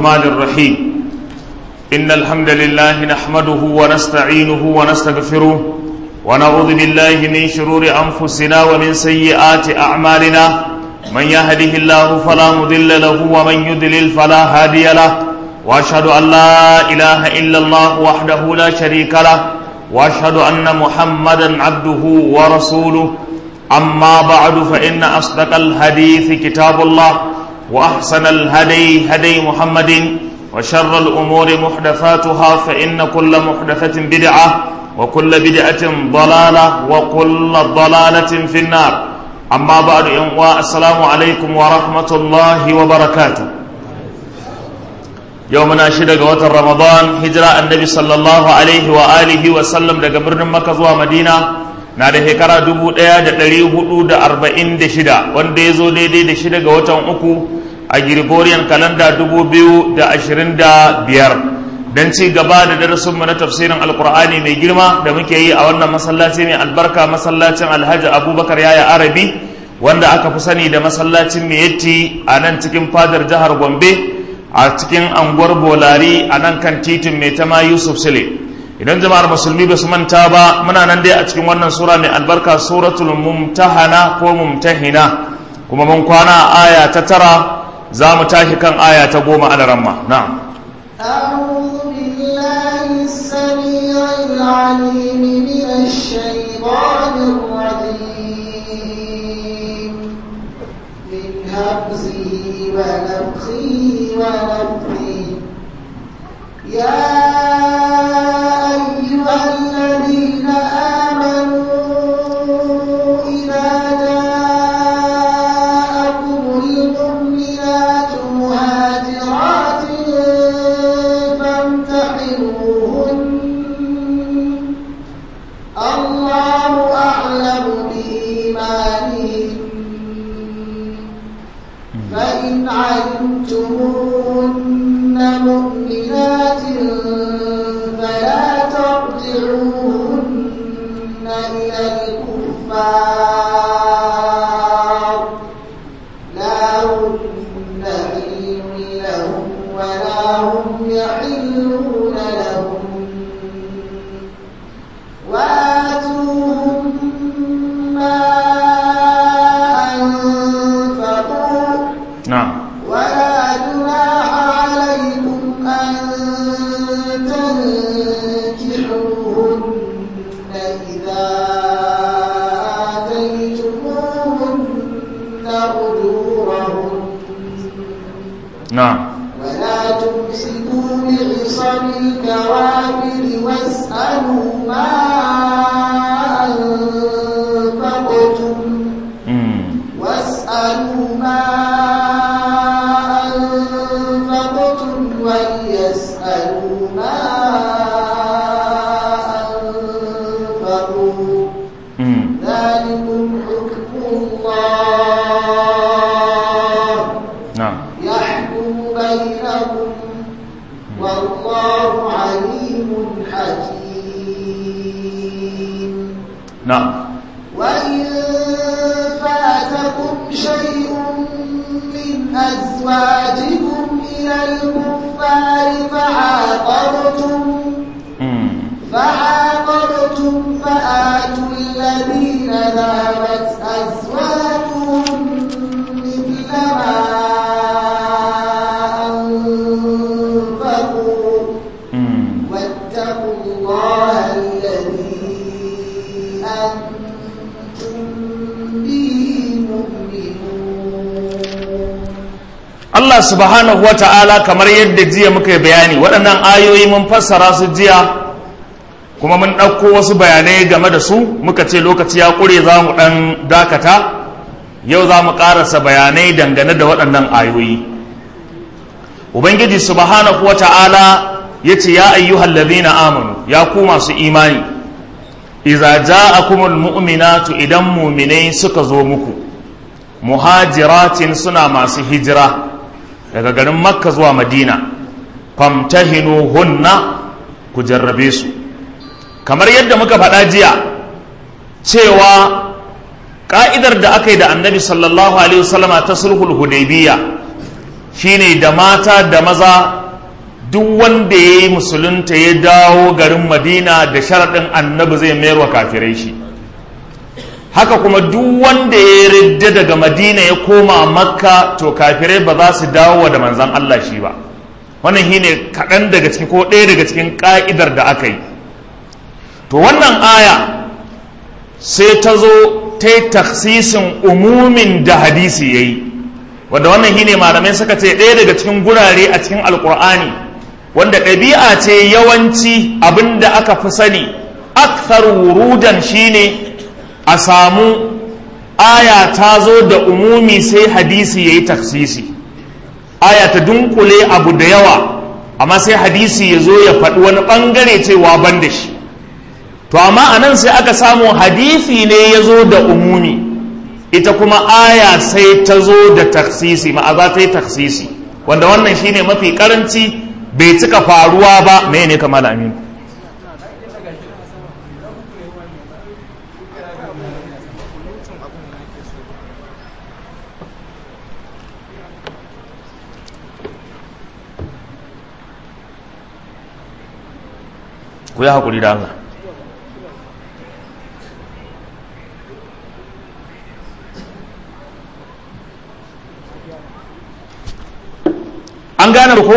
الرحمن الرحيم إن الحمد لله نحمده ونستعينه ونستغفره ونعوذ بالله من شرور أنفسنا ومن سيئات أعمالنا من يهده الله فلا مضل له ومن يضلل فلا هادي له وأشهد أن لا إله إلا الله وحده لا شريك له وأشهد أن محمدا عبده ورسوله أما بعد فإن أصدق الحديث كتاب الله وأحسن الهدي هدي محمد وشر الأمور محدثاتها فإن كل محدثة بدعة وكل بدعة ضلالة وكل ضلالة في النار أما بعد السلام عليكم ورحمة الله وبركاته يومنا شدق وتر رمضان هجرة النبي صلى الله عليه وآله وسلم دقى برن مكة ومدينة na da shekara dubu ɗaya da ɗari hudu da arba'in da shida wanda ya zo daidai da shida ga watan uku a Gregorian kalanda dubu biyu da ashirin da biyar don ci gaba da darasinmu na tafsirin alkur'ani mai girma da muke yi a wannan masallaci mai albarka masallacin alhaji abubakar yaya arabi wanda aka fi sani da masallacin miyatti a nan cikin fadar jihar gombe a cikin anguwar bolari a nan kan titin mai tama yusuf sule idan jama'ar musulmi ba su manta ba muna nan dai a cikin wannan sura mai albarka suratul mumtahana ko mumtahina kuma mun kwana aya ta tara za mu tashi kan aya ta goma a ramma na'am أعوذ بالله السميع العليم من الشيطان الرجيم من همزه ونفخه ونفخه يا أيها الذين آمنوا إذا جاءكم المؤمنات مهاجرات فامتحنوهن الله أعلم بإيمانهن فإن علمتموهن مؤمنات فلا ترجعوهن إلى الكفار لا هن حل لهم ولا هم يحلون لهم وآتوهم ما أنفقوا na'am ولا جناح عليكم أن تنكحوهن إذا آتيتموهن أجورهن na'am ولا تمسكوا بعصم الكوافر واسألوا ما أنفقتم mm. واسألوا ما أنفقتم وليسألوا ما أنفقوا mm. ذلكم حكم الله na'am يحكم بينكم والله عليم حكيم na'am وإن فاتكم شيء من أزواجكم إلى الكفار فعاقبتم mm. فعاقبتم فآتوا الذين ذهبت أزواجهم مثل ما أنفقوا mm. واتقوا الله الذي أنتم به مؤمنون Allah subhanahu wa ta'ala kamar yadda jiya muka yi bayani waɗannan ayoyi mun fassara su jiya kuma mun ɗauko wasu bayanai game da su muka ce lokaci ya ƙure za mu ɗan dakata yau za mu ƙarasa bayanai dangane da waɗannan ayoyi ubangiji subhanahu wa ta'ala ya ce ya ayyuhal ladhina amanu ya ku masu imani iza ja'akumul mu'minatu idan muminai suka zo muku muhajiratin suna masu hijira daga garin makka zuwa madina famtahinu hunna ku jarrabe su kamar yadda muka faɗa jiya cewa ƙa'idar da aka yi da annabi sallallahu alaihi wasallama ta sulhul hudaybiyya shine da mata da maza duk wanda ya yi musulunta ya dawo garin madina da sharaɗin annabi zai mayar wa kafirai shi haka kuma duk wanda ya ridda daga madina ya koma makka to kafirai ba za su dawo da manzan Allah shi ba wannan shine kaɗan daga cikin ko ɗaya daga cikin ƙa'idar da aka yi to wannan aya sai ta zo ta yi taksisin umumin da hadisi ya yi wadda wannan shine malamai suka ce ɗaya daga cikin gurare a cikin alkur'ani wanda ɗabi'a ce yawanci abin da aka fi sani akthar wurudan shine a samu aya ta zo da umumi sai hadisi ya yi taksisi aya ta dunkule abu da yawa amma sai hadisi ya zo ya faɗi wani ɓangare cewa ban da shi to amma a nan sai aka samu hadisi ne ya zo da umumi ita kuma aya sai ta zo da taksisi ma'aza ta yi taksisi wanda wannan shine mafi karanci bai cika faruwa ba me ne kamar aminu ku yi haƙuri da Allah an gane ko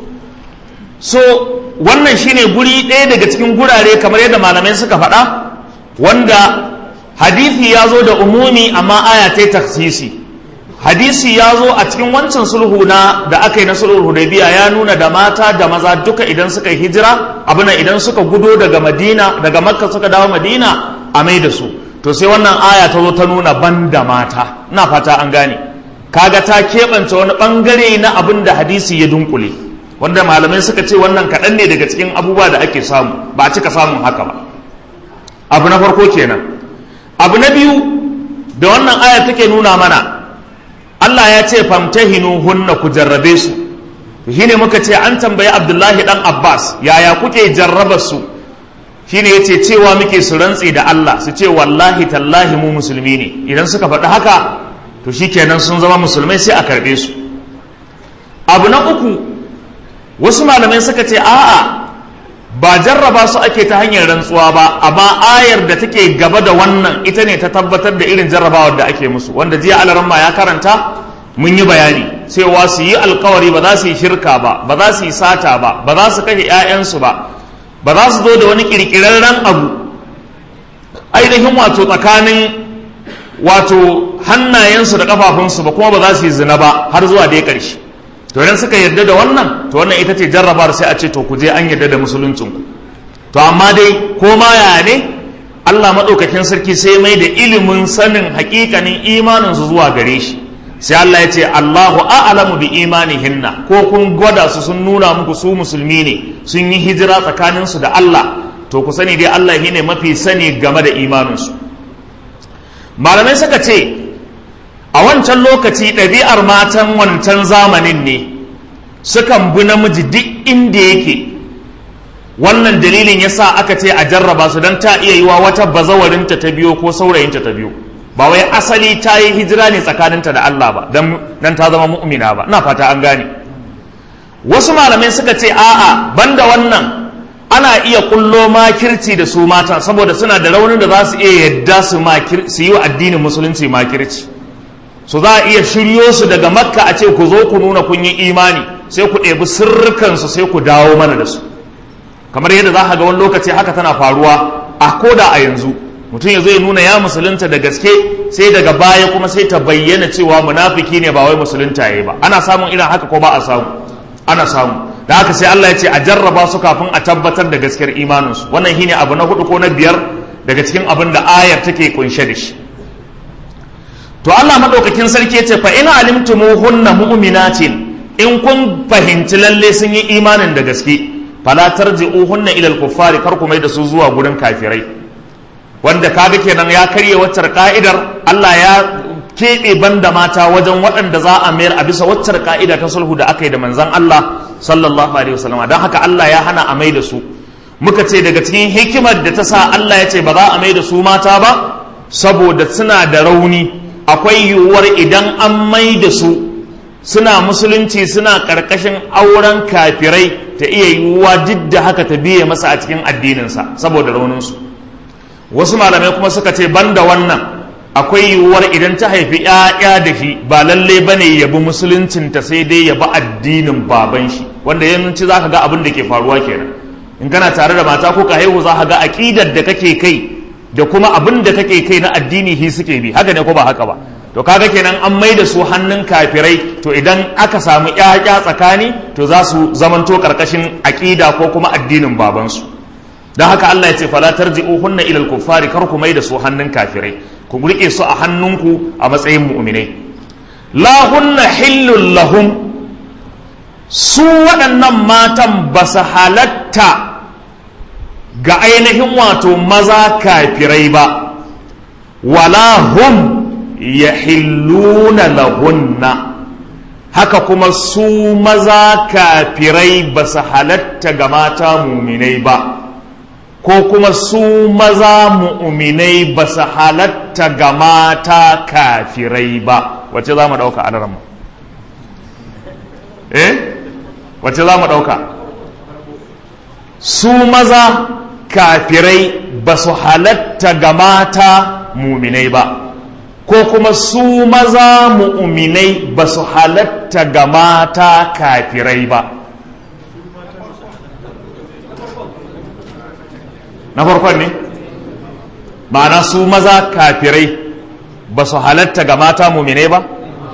so wannan shine guri ɗaya daga cikin gurare kamar yadda malamai suka faɗa wanda hadithi ya zo da umumi amma aya ta taksisi hadisi ya zo a cikin wancan sulhu na da aka yi na sulhul hudaybiya ya nuna da mata da maza duka idan suka yi hijira abin idan suka gudo daga madina daga makka suka dawo madina a mai da su to sai wannan aya ta zo ta nuna ban da mata ina fata an gane kaga ta keɓance wani ɓangare na abin da hadisi ya dunkule wanda malamai suka ce wannan kaɗan ne daga cikin abubuwa da ake samu ba a cika samun haka ba abu na farko kenan abu na biyu da wannan aya take nuna mana Allah ya ce famtahinu hunna ku jarrabe su shine muka ce an tambayi Abdullahi dan Abbas yaya kuke jarraba su shine yace cewa muke su rantsi da Allah su ce wallahi tallahi mu musulmi ne idan suka faɗi haka to shikenan sun zama musulmai sai a karbe su abu na uku wasu malamai suka ce a'a ba jarraba su ake ta hanyar rantsuwa ba amma ayar da take gaba da wannan ita ne ta tabbatar da irin jarrabawar da ake musu wanda jiya alaramma ya karanta mun yi bayani cewa su yi alkawari ba za su yi shirka ba ba za su yi sata ba ba za su kashe 'ya'yansu ba ba za su zo da wani kirkirarren abu ainihin wato tsakanin wato hannayensu da kafafunsu ba kuma ba za su yi zina ba har zuwa dai ƙarshe to idan suka yarda da wannan to wannan ita ce jarrabar sai a ce to ku je an yarda da musuluncin ku to amma dai ko ma ya ne Allah madaukakin sarki sai mai da ilimin sanin hakikanin imanin su zuwa gare shi sai Allah ya ce Allahu a'lamu bi imanihinna ko kun gwada su sun nuna muku su musulmi ne sun yi hijira tsakanin su da Allah to ku sani dai Allah shine mafi sani game da imanin su malamai suka ce a wancan lokaci ɗabi'ar matan wancan zamanin ne sukan bi namiji duk inda yake wannan dalilin ya sa aka ce a jarraba su don ta iya yiwa wata bazawarinta ta biyo ko saurayinta ta biyo ba wai asali ta yi hijira ne tsakaninta da Allah ba don ta zama mu'mina ba na fata an gane wasu malamai suka ce a'a banda wannan ana iya kullo makirci da su mata saboda suna da raunin da za su iya yadda su yi wa addinin musulunci makirci su za a iya shiryo su daga makka a ce ku zo ku nuna kun yi imani sai ku ɗebi sirrikansu sai ku dawo mana da su kamar yadda za ka ga wani lokaci haka tana faruwa a koda a yanzu mutum ya zo ya nuna ya musulunta da gaske sai daga baya kuma sai ta bayyana cewa munafiki ne ba wai musulunta yayi ba ana samun irin haka ko ba a samu ana samu da haka sai Allah ya ce a jarraba su kafin a tabbatar da gaskiyar imaninsu wannan shine abu na hudu ko na biyar daga cikin abin da ayar take kunshe da shi to Allah madaukakin sarki ya ce fa in alimtumuhunna mu'minatin in kun fahimci lalle sun yi imanin da gaske fala tarji'uhunna ila al-kuffari kar ku mai da su zuwa gurin kafirai wanda kaga kenan ya karye waccar ka'idar Allah ya keɓe banda mata wajen waɗanda za a mayar a bisa waccar ka'ida ta sulhu da aka yi da manzon Allah sallallahu alaihi wasallam don haka Allah ya hana a mai da su muka ce daga cikin hikimar da ta sa Allah ya ce ba za a mai da su mata ba saboda suna da rauni akwai yiwuwar idan an mai da su suna musulunci suna ƙarƙashin auren kafirai ta iya yiwuwa duk da haka ta biye masa a cikin addininsa saboda rauninsu wasu malamai kuma suka ce banda wannan akwai yiwuwar idan ta haifi ‘ya'ya da shi ba lalle ba ne yabi musuluncinta sai dai yabi addinin baban shi wanda yanci za ka ga abin da ke faruwa kenan in kana tare da mata ko ka haihu za ka ga aƙidar da kake kai da kuma abin da kake kai na addini hi suke bi haka ne ko ba haka ba to kaga kenan an mai da su hannun kafirai to idan aka samu ƴaƴa tsakani to za su zamanto karkashin aƙida ko kuma addinin babansu don haka Allah ya ce fala tarji'u hunna ilal kuffari kar ku mai da su hannun kafirai ku rike su a hannunku a matsayin mu'minai la hunna hillul lahum su waɗannan matan ba su halatta ga ainihin wato maza kafirai ba wala hum yahilluna lahunna haka kuma su maza kafirai ba su halatta ga mata muminai ba ko kuma su maza mu'minai ba su halatta ga mata kafirai ba wace za mu ɗauka a mu eh wace za mu ɗauka su maza kafirai ba su halatta ga mata muminai ba ko kuma su maza mu'minai ba su halatta ga mata kafirai ba na farkon ne ma'ana su maza kafirai ba su halatta ga mata mu'minai ba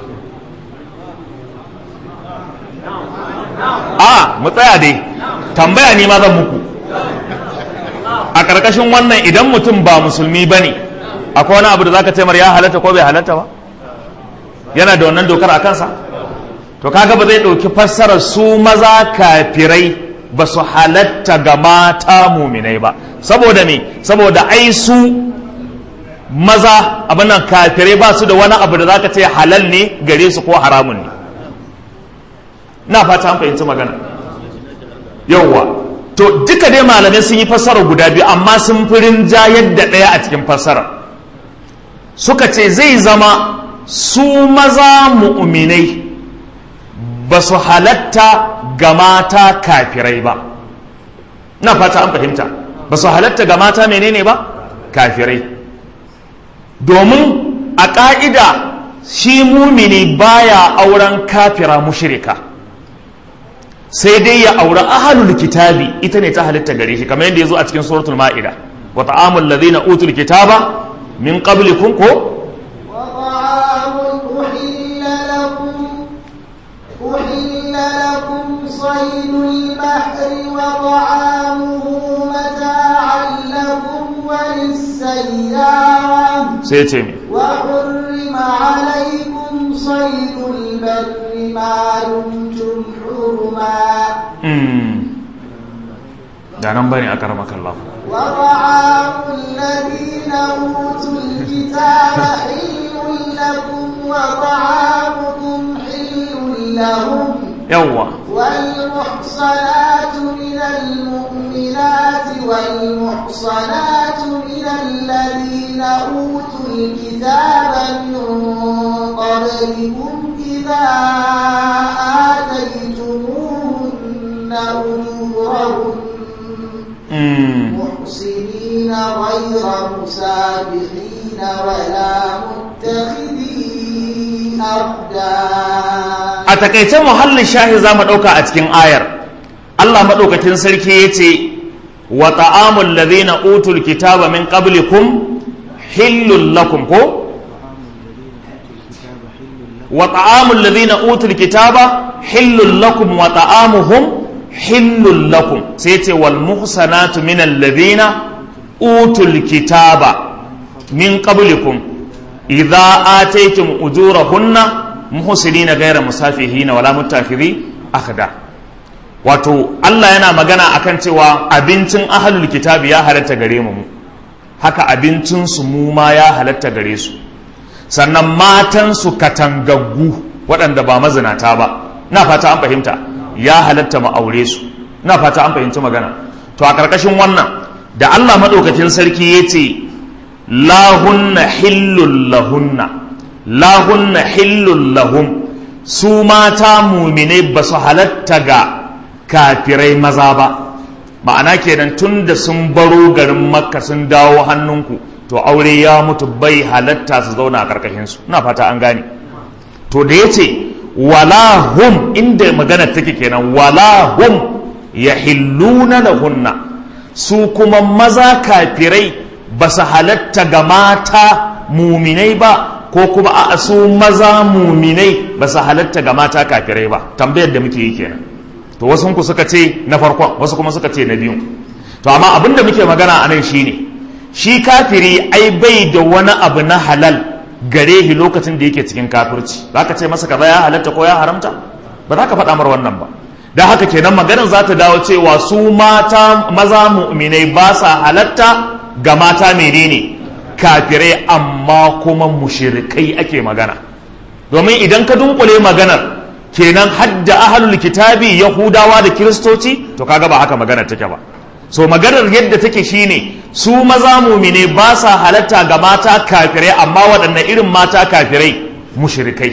a mu tsaya dai tambaya ne ma zan muku a ƙarƙashin wannan idan mutum ba musulmi ba ne akwai wani abu da zaka ce mar ya halatta ko bai halatta ba yana da wannan dokar a kansa to kaga ba zai ɗauki fassarar su maza kafirai ba su halatta ga mata muminai ba saboda me saboda ai su maza abinan kafirai ba su da wani abu da zaka ce halal ne gare su ko haramun ne na fata an fahimci magana yauwa to duka dai malamai sun yi fassara guda biyu amma sun fi rinjayar da ɗaya a cikin fassarar suka ce zai zama su maza mu'uminai ba su halatta ga mata kafirai ba na fata an fahimta ba su halatta ga mata menene ba kafirai domin a ƙa'ida shi mumini baya auren kafira mushirika sai dai ya auri ahalul kitabi ita ne ta halitta gare shi kamar yadda ya zo a cikin suratul ma'ida wa ta'amul ladina utul kitaba من قبلكم كو وطعام أحل لكم أحل لكم صيد البحر وطعامه متاعا لكم وللسيارة سيتمي وحرم عليكم صيد البر ما دمتم حرما da nan bane akramaka Allah وطعام الذين أوتوا الكتاب حل لكم وطعامكم حل لهم yawwa والمحصنات من المؤمنات والمحصنات من الذين أوتوا الكتاب من قبلكم إذا آتيتموهن أجورهن محسنين غير مسابحين ولا متخذي أخدان a takaice muhallin shahi za mu ɗauka a cikin ayar Allah maɗaukakin sarki ya ce wa ta'amul ladhina utul kitaba min qablikum hillul lakum ko wa ta'amul ladhina utul kitaba hillul lakum wa ta'amuhum hillul lakum sai ce wal muhsanatu min alladhina utul kitaba min qablikum idza ataytum ujurahunna muhsinina ghayra musafihina wala muttakhidhi akhda wato Allah yana magana akan cewa abincin ahlul kitabi ya halatta gare mu haka abincin su mu ma ya halatta gare su sannan matan su katangaggu waɗanda ba mazinata ba na fata an fahimta ya halatta mu aure su na fata an fahimci magana to a ƙarƙashin wannan da Allah maɗaukakin sarki ya ce lahunna hillul lahunna lahunna hillul lahum su mata muminai ba su halatta ga kafirai maza ba ma'ana kenan tun da sun baro garin makka sun dawo hannunku to aure ya mutu bai halatta su zauna a karkashinsu ina fata an gane to da ya ce wala hum inda magana take kenan wala hum ya hilluna lahunna su kuma maza kafirai ba su halatta ga mata muminai ba ko kuma a su maza muminai ba su halatta ga mata kafirai ba tambayar da muke yi kenan to wasu ku suka ce na farkon wasu kuma suka ce na biyu to amma abin da muke magana a nan shine shi kafiri ai bai da wani abu na halal gare shi lokacin da yake cikin kafirci za ka ce masa kaza ya halatta ko ya haramta ba za ka faɗa mar wannan ba da haka kenan maganar za ta dawo cewa su mata maza mu'minai ba sa halatta ga mata menene kafirai amma kuma mushirikai ake magana domin idan ka dunkule maganar kenan hadda ahlul kitabi yahudawa da kiristoci to kaga ba haka maganar take ba so maganar yadda take shine su maza mumine ba sa halatta ga mata kafirai amma waɗanne irin mata kafirai mushrikai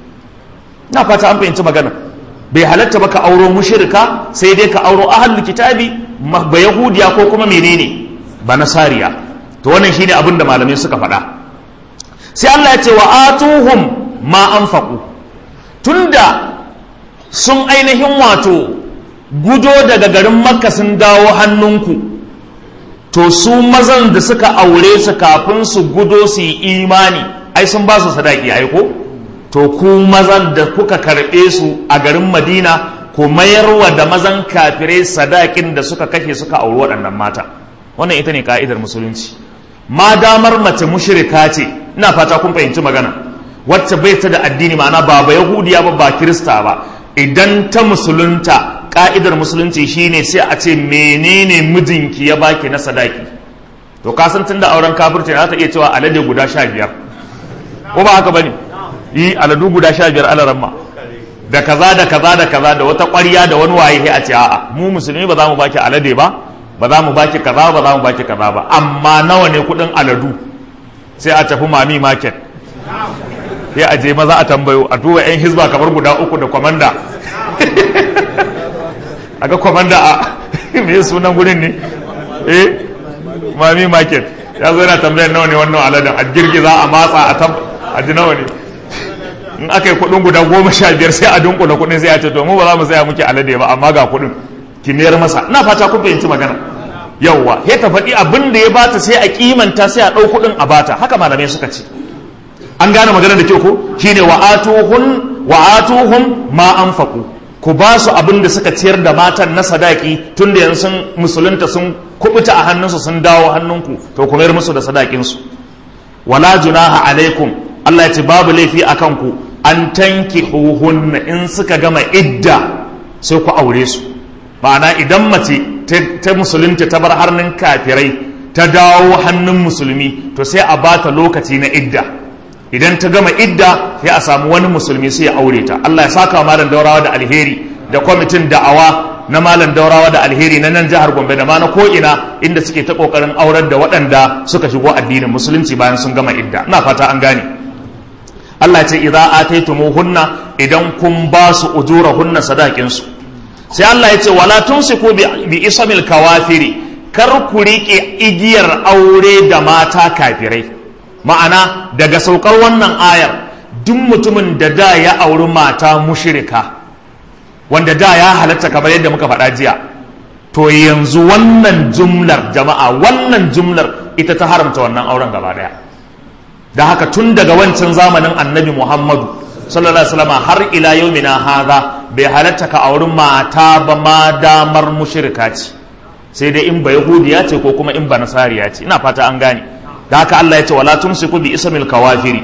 na fata an fahimci magana bai halatta ba ka auro mushrika sai dai ka auro ahlul kitabi ba yahudiya ko kuma menene ba nasariya to wannan shine abin da malamai suka faɗa sai Allah ya ce wa atuhum ma anfaqu tunda sun ainihin wato gudo daga garin makka sun dawo hannunku to su mazan da suka aure su kafin su gudo su yi imani ai sun ba su sadaki ai ko to ku mazan da kuka karɓe su a garin madina ku mayarwa da mazan kafirai sadakin da suka kashe suka auri waɗannan mata wannan ita ne ka'idar musulunci ma damar mace mushrika ce ina fata kun fahimci magana wacce bai ta da addini ma'ana ba ba yahudiya ba ba kirista ba idan ta musulunta ka'idar musulunci shine sai a ce menene mijinki ya baki na sadaki to ka san tunda auren kafirci za ta iya cewa alade guda sha biyar ko ba haka bane yi aladu guda sha biyar alaramma da kaza da kaza da kaza da wata ƙwarya da wani waye a ce a'a mu musulmi ba za mu baki alade ba ba za mu baki kaza ba za mu baki kaza ba amma nawa ne kuɗin aladu sai a tafi mami market sai a je maza a tambayo a duba yan hizba kamar guda uku da kwamanda a ga kwamanda a me sunan gurin ne eh mami market ya zo yana tambayar nawa ne wannan aladen a girgiza a matsa a tab a ji nawa ne in aka yi kuɗin guda goma sha biyar sai a dunkula kuɗin sai a ce to mu ba za mu saya muke alade ba amma ga kuɗin ki mayar masa ina fata kun fahimci magana yawwa ya ta faɗi abin da ya bata sai a kimanta sai a ɗau kuɗin a bata haka malamai suka ce an gane magana da kyau ko shine wa atuhun wa atuhum ma anfaqu ku ba su abin da suka ciyar da matan na sadaki tun da yanzu sun musulunta sun kubuta a hannunsu sun dawo hannunku to ku mayar musu da sadakinsu wala junaha alaikum Allah ya ce babu laifi a kanku an tanki huhunna in suka gama idda sai ku aure su ma'ana idan mace ta musulunta ta bar hannun kafirai ta dawo hannun musulmi to sai a bata lokaci na idda idan ta gama idda sai a samu wani musulmi sai ya aure ta Allah ya saka wa malam daurawa da alheri da kwamitin da'awa na malam daurawa da alheri na nan jihar Gombe da ma na ko'ina inda suke ta kokarin aurar da waɗanda suka shigo addinin musulunci bayan sun gama idda ina fata an gane Allah ya ce idza ataytumuhunna idan kun ba su ujurahunna sadakin su sai Allah ya ce wala tumsiku bi isamil kawafiri kar ku rike igiyar aure da mata kafirai ma'ana daga saukar wannan ayar duk mutumin da da ya auri mata mushrika wanda da ya halatta kamar yadda muka faɗa jiya to yanzu wannan jumlar jama'a wannan jumlar ita ta haramta wannan auren gaba daya da haka tun daga wancan zamanin annabi muhammadu sallallahu alaihi wasallam har ila yaumina hadha bai halatta ka auri mata ba ma damar mushrika ce sai dai in ba yahudiya ce ko kuma in ba nasariya ce ina fata an gane da haka Allah ya ce wala tumsiku bi ismil kawafiri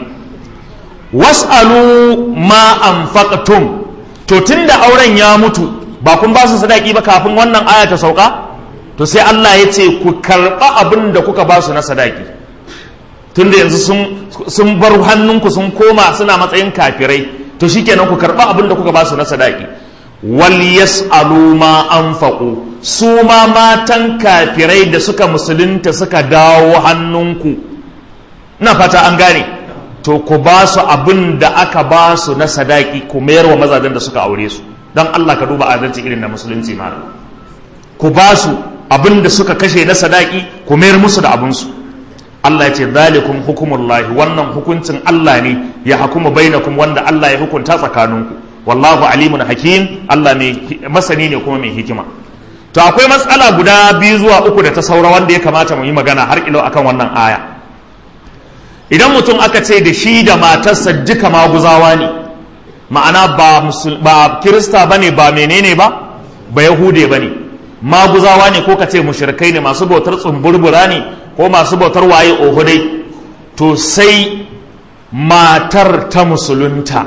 was'alu ma anfaqtum to tunda auren ya mutu ba kun ba su sadaki ba kafin wannan aya ta sauka to sai Allah ya ce ku karba abin da kuka ba su na sadaki tunda yanzu sun sun bar hannunku sun koma suna matsayin kafirai to shikenan ku karba abin da kuka ba su na sadaki wal yas'alu ma anfaqu su ma matan kafirai da suka musulunta suka dawo hannunku na fata an gane to to ku ba su abin da aka ba su na sadaki ku mayar wa mazajen da suka aure su don Allah ka duba adalci irin na musulunci malam ku ba su abin da suka kashe na sadaki ku mayar musu da abinsu Allah ya ce zalikum hukumullahi wannan hukuncin Allah ne ya hukuma bainakum wanda Allah ya hukunta tsakaninku wallahu alimun hakim Allah mai masani ne kuma mai hikima to akwai matsala guda biyu zuwa uku da ta saura wanda ya kamata mu yi magana har ilo akan wannan aya idan mutum aka ce da shi da matarsa duka maguzawa ne ma'ana ba ba kirista bane ba menene ba ba yahude bane maguzawa ne ko ka ce mushrikai ne masu bautar tsumburbura ne ko masu bautar waye oho dai to sai matar ta musulunta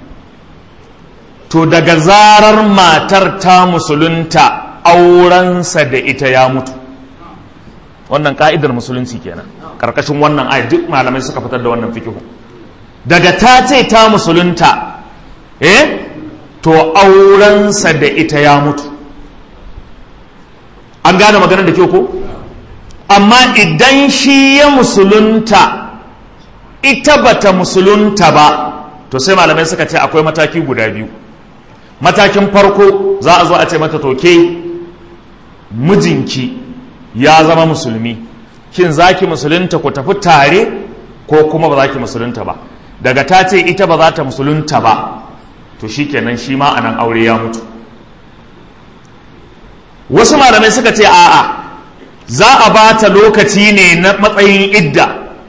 to daga zarar matar ta musulunta aurensa da ita ya mutu wannan ka'idar musulunci kenan karkashin wannan ayat duk malamai suka fitar da wannan fikihu daga ta ce ta musulunta eh to aurensa da ita ya mutu an gane maganar da ke ko amma idan shi ya musulunta ita bata musulunta ba to sai malamai suka ce akwai mataki guda biyu matakin farko za a zo a ce mata toke mijinki ya zama musulmi kin zaki musulunta ku tafi tare ko kuma ba za ki musulunta ba daga ta ce ita ba za ta musulunta ba to shikenan shi ma anan aure ya mutu wasu malamai suka ce a'a za a ba ta lokaci ne na matsayin idda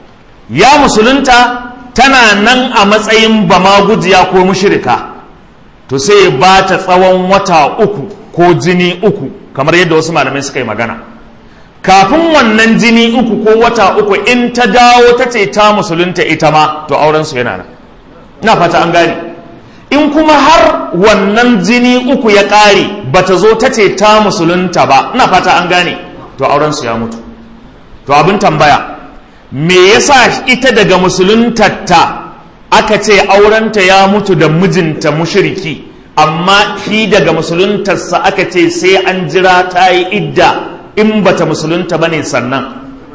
ya musulunta tana nan a matsayin bama gujiya ko mushirika to sai ya ba ta tsawon wata uku ko jini uku kamar yadda wasu malamai suka yi magana kafin wannan jini uku ko wata uku in ta dawo ta ce ta musulunta ita ma to aurensu yana nan ina fata an gane in kuma har wannan jini uku ya ƙare ba ta zo ta ce ta musulunta ba ina fata an gane to aurensu ya mutu to abin tambaya me yasa ita daga musuluntarta aka ce aurenta ya mutu da mijinta mushiriki amma shi daga musuluntarsa aka ce sai an jira ta yi idda in bata musulunta bane sannan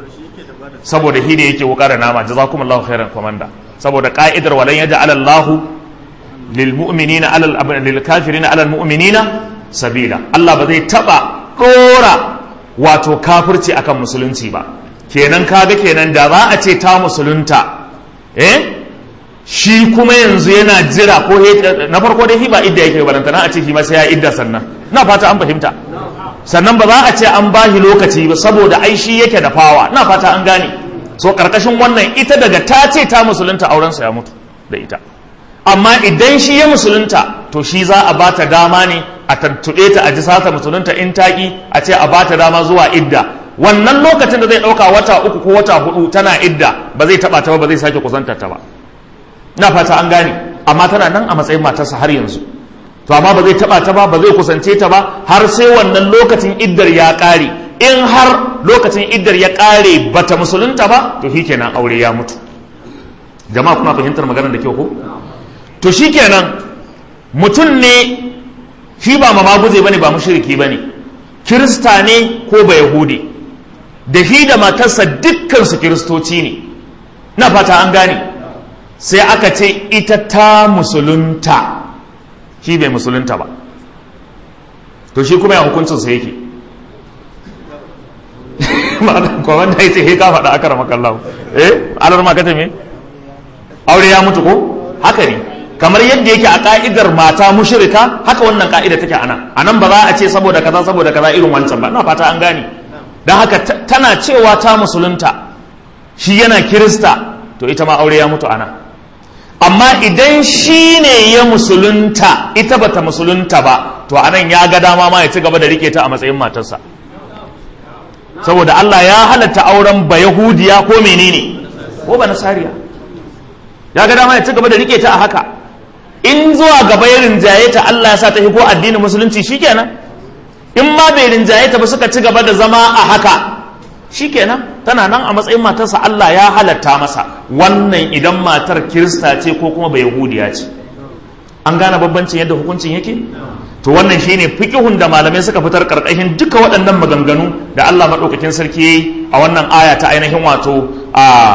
saboda shi ne yake wuka da nama jazakumullahu khairan komanda saboda ka'idar walan yaj'al Allahu lil mu'minina alal lil kafirina alal mu'minina sabila Allah ba zai taba dora wato kafirci akan musulunci ba kenan kaga kenan da za a ce ta musulunta eh shi kuma yanzu yana jira ko na farko dai ba idda yake baranta na a ce shi ma sai ya idda sannan na fata an fahimta sannan ba za a ce an bashi lokaci ba saboda ai shi yake da fawa na fata an gane so karkashin wannan ita daga ta ce ta musulunta aurensa ya mutu da ita amma idan shi ya musulunta to shi za a bata dama ne a tantuɗe ta a ji sata musulunta in taƙi a ce a bata dama zuwa idda wannan lokacin da zai ɗauka wata uku ko wata hudu tana idda ba zai taɓa ta ba ba zai sake kusantar ta ba na fata an gane amma tana nan a matsayin matarsa har yanzu to amma ba zai taɓa ta ba ba zai kusance ta ba har sai wannan lokacin iddar ya ƙare in har lokacin iddar ya ƙare bata musulunta ba to shikenan aure ya mutu jama'a kuna fahimtar maganar da kyau ko to shikenan mutum ne shi ba mamaguje bane ba mushriki bane kirista ne ko ba yahudi da shi da matarsa dukkan su kiristoci ne na fata an gane sai aka ce ita ta musulunta shi bai musulunta ba to shi kuma ya hukuncin sa yake ko wanda ya ce he ka faɗa aka rama kallahu eh alar ma kace me aure ya mutu ko haka ne kamar yadda yake a ka'idar mata mushrika haka wannan ka'ida take anan anan ba za a ce saboda kaza saboda kaza irin wancan ba ina fata an gane dan haka tana cewa ta musulunta shi yana kirista to ita ma aure ya mutu anan amma idan shi ne ya musulunta ita bata musulunta ba to anan ya ga dama ma ya ci gaba da rike ta a matsayin matarsa saboda Allah ya halatta auren ba yahudiya ko menene ko ba nasariya ya ga dama ya ci gaba da rike ta a haka in zuwa gaba ya rinjaye ta Allah ya sa ta ko addinin musulunci shikenan in ma bai rinjaye ta ba suka ci gaba da zama a haka shikenan tana nan a matsayin matarsa Allah ya halatta masa wannan idan matar kirista ce ko kuma bai yahudiya ce an gane babbancin yadda hukuncin yake to wannan shine fiqhun da malamai suka fitar karkashin duka waɗannan maganganu da Allah madaukakin sarki yayi a wannan aya ta ainihin wato a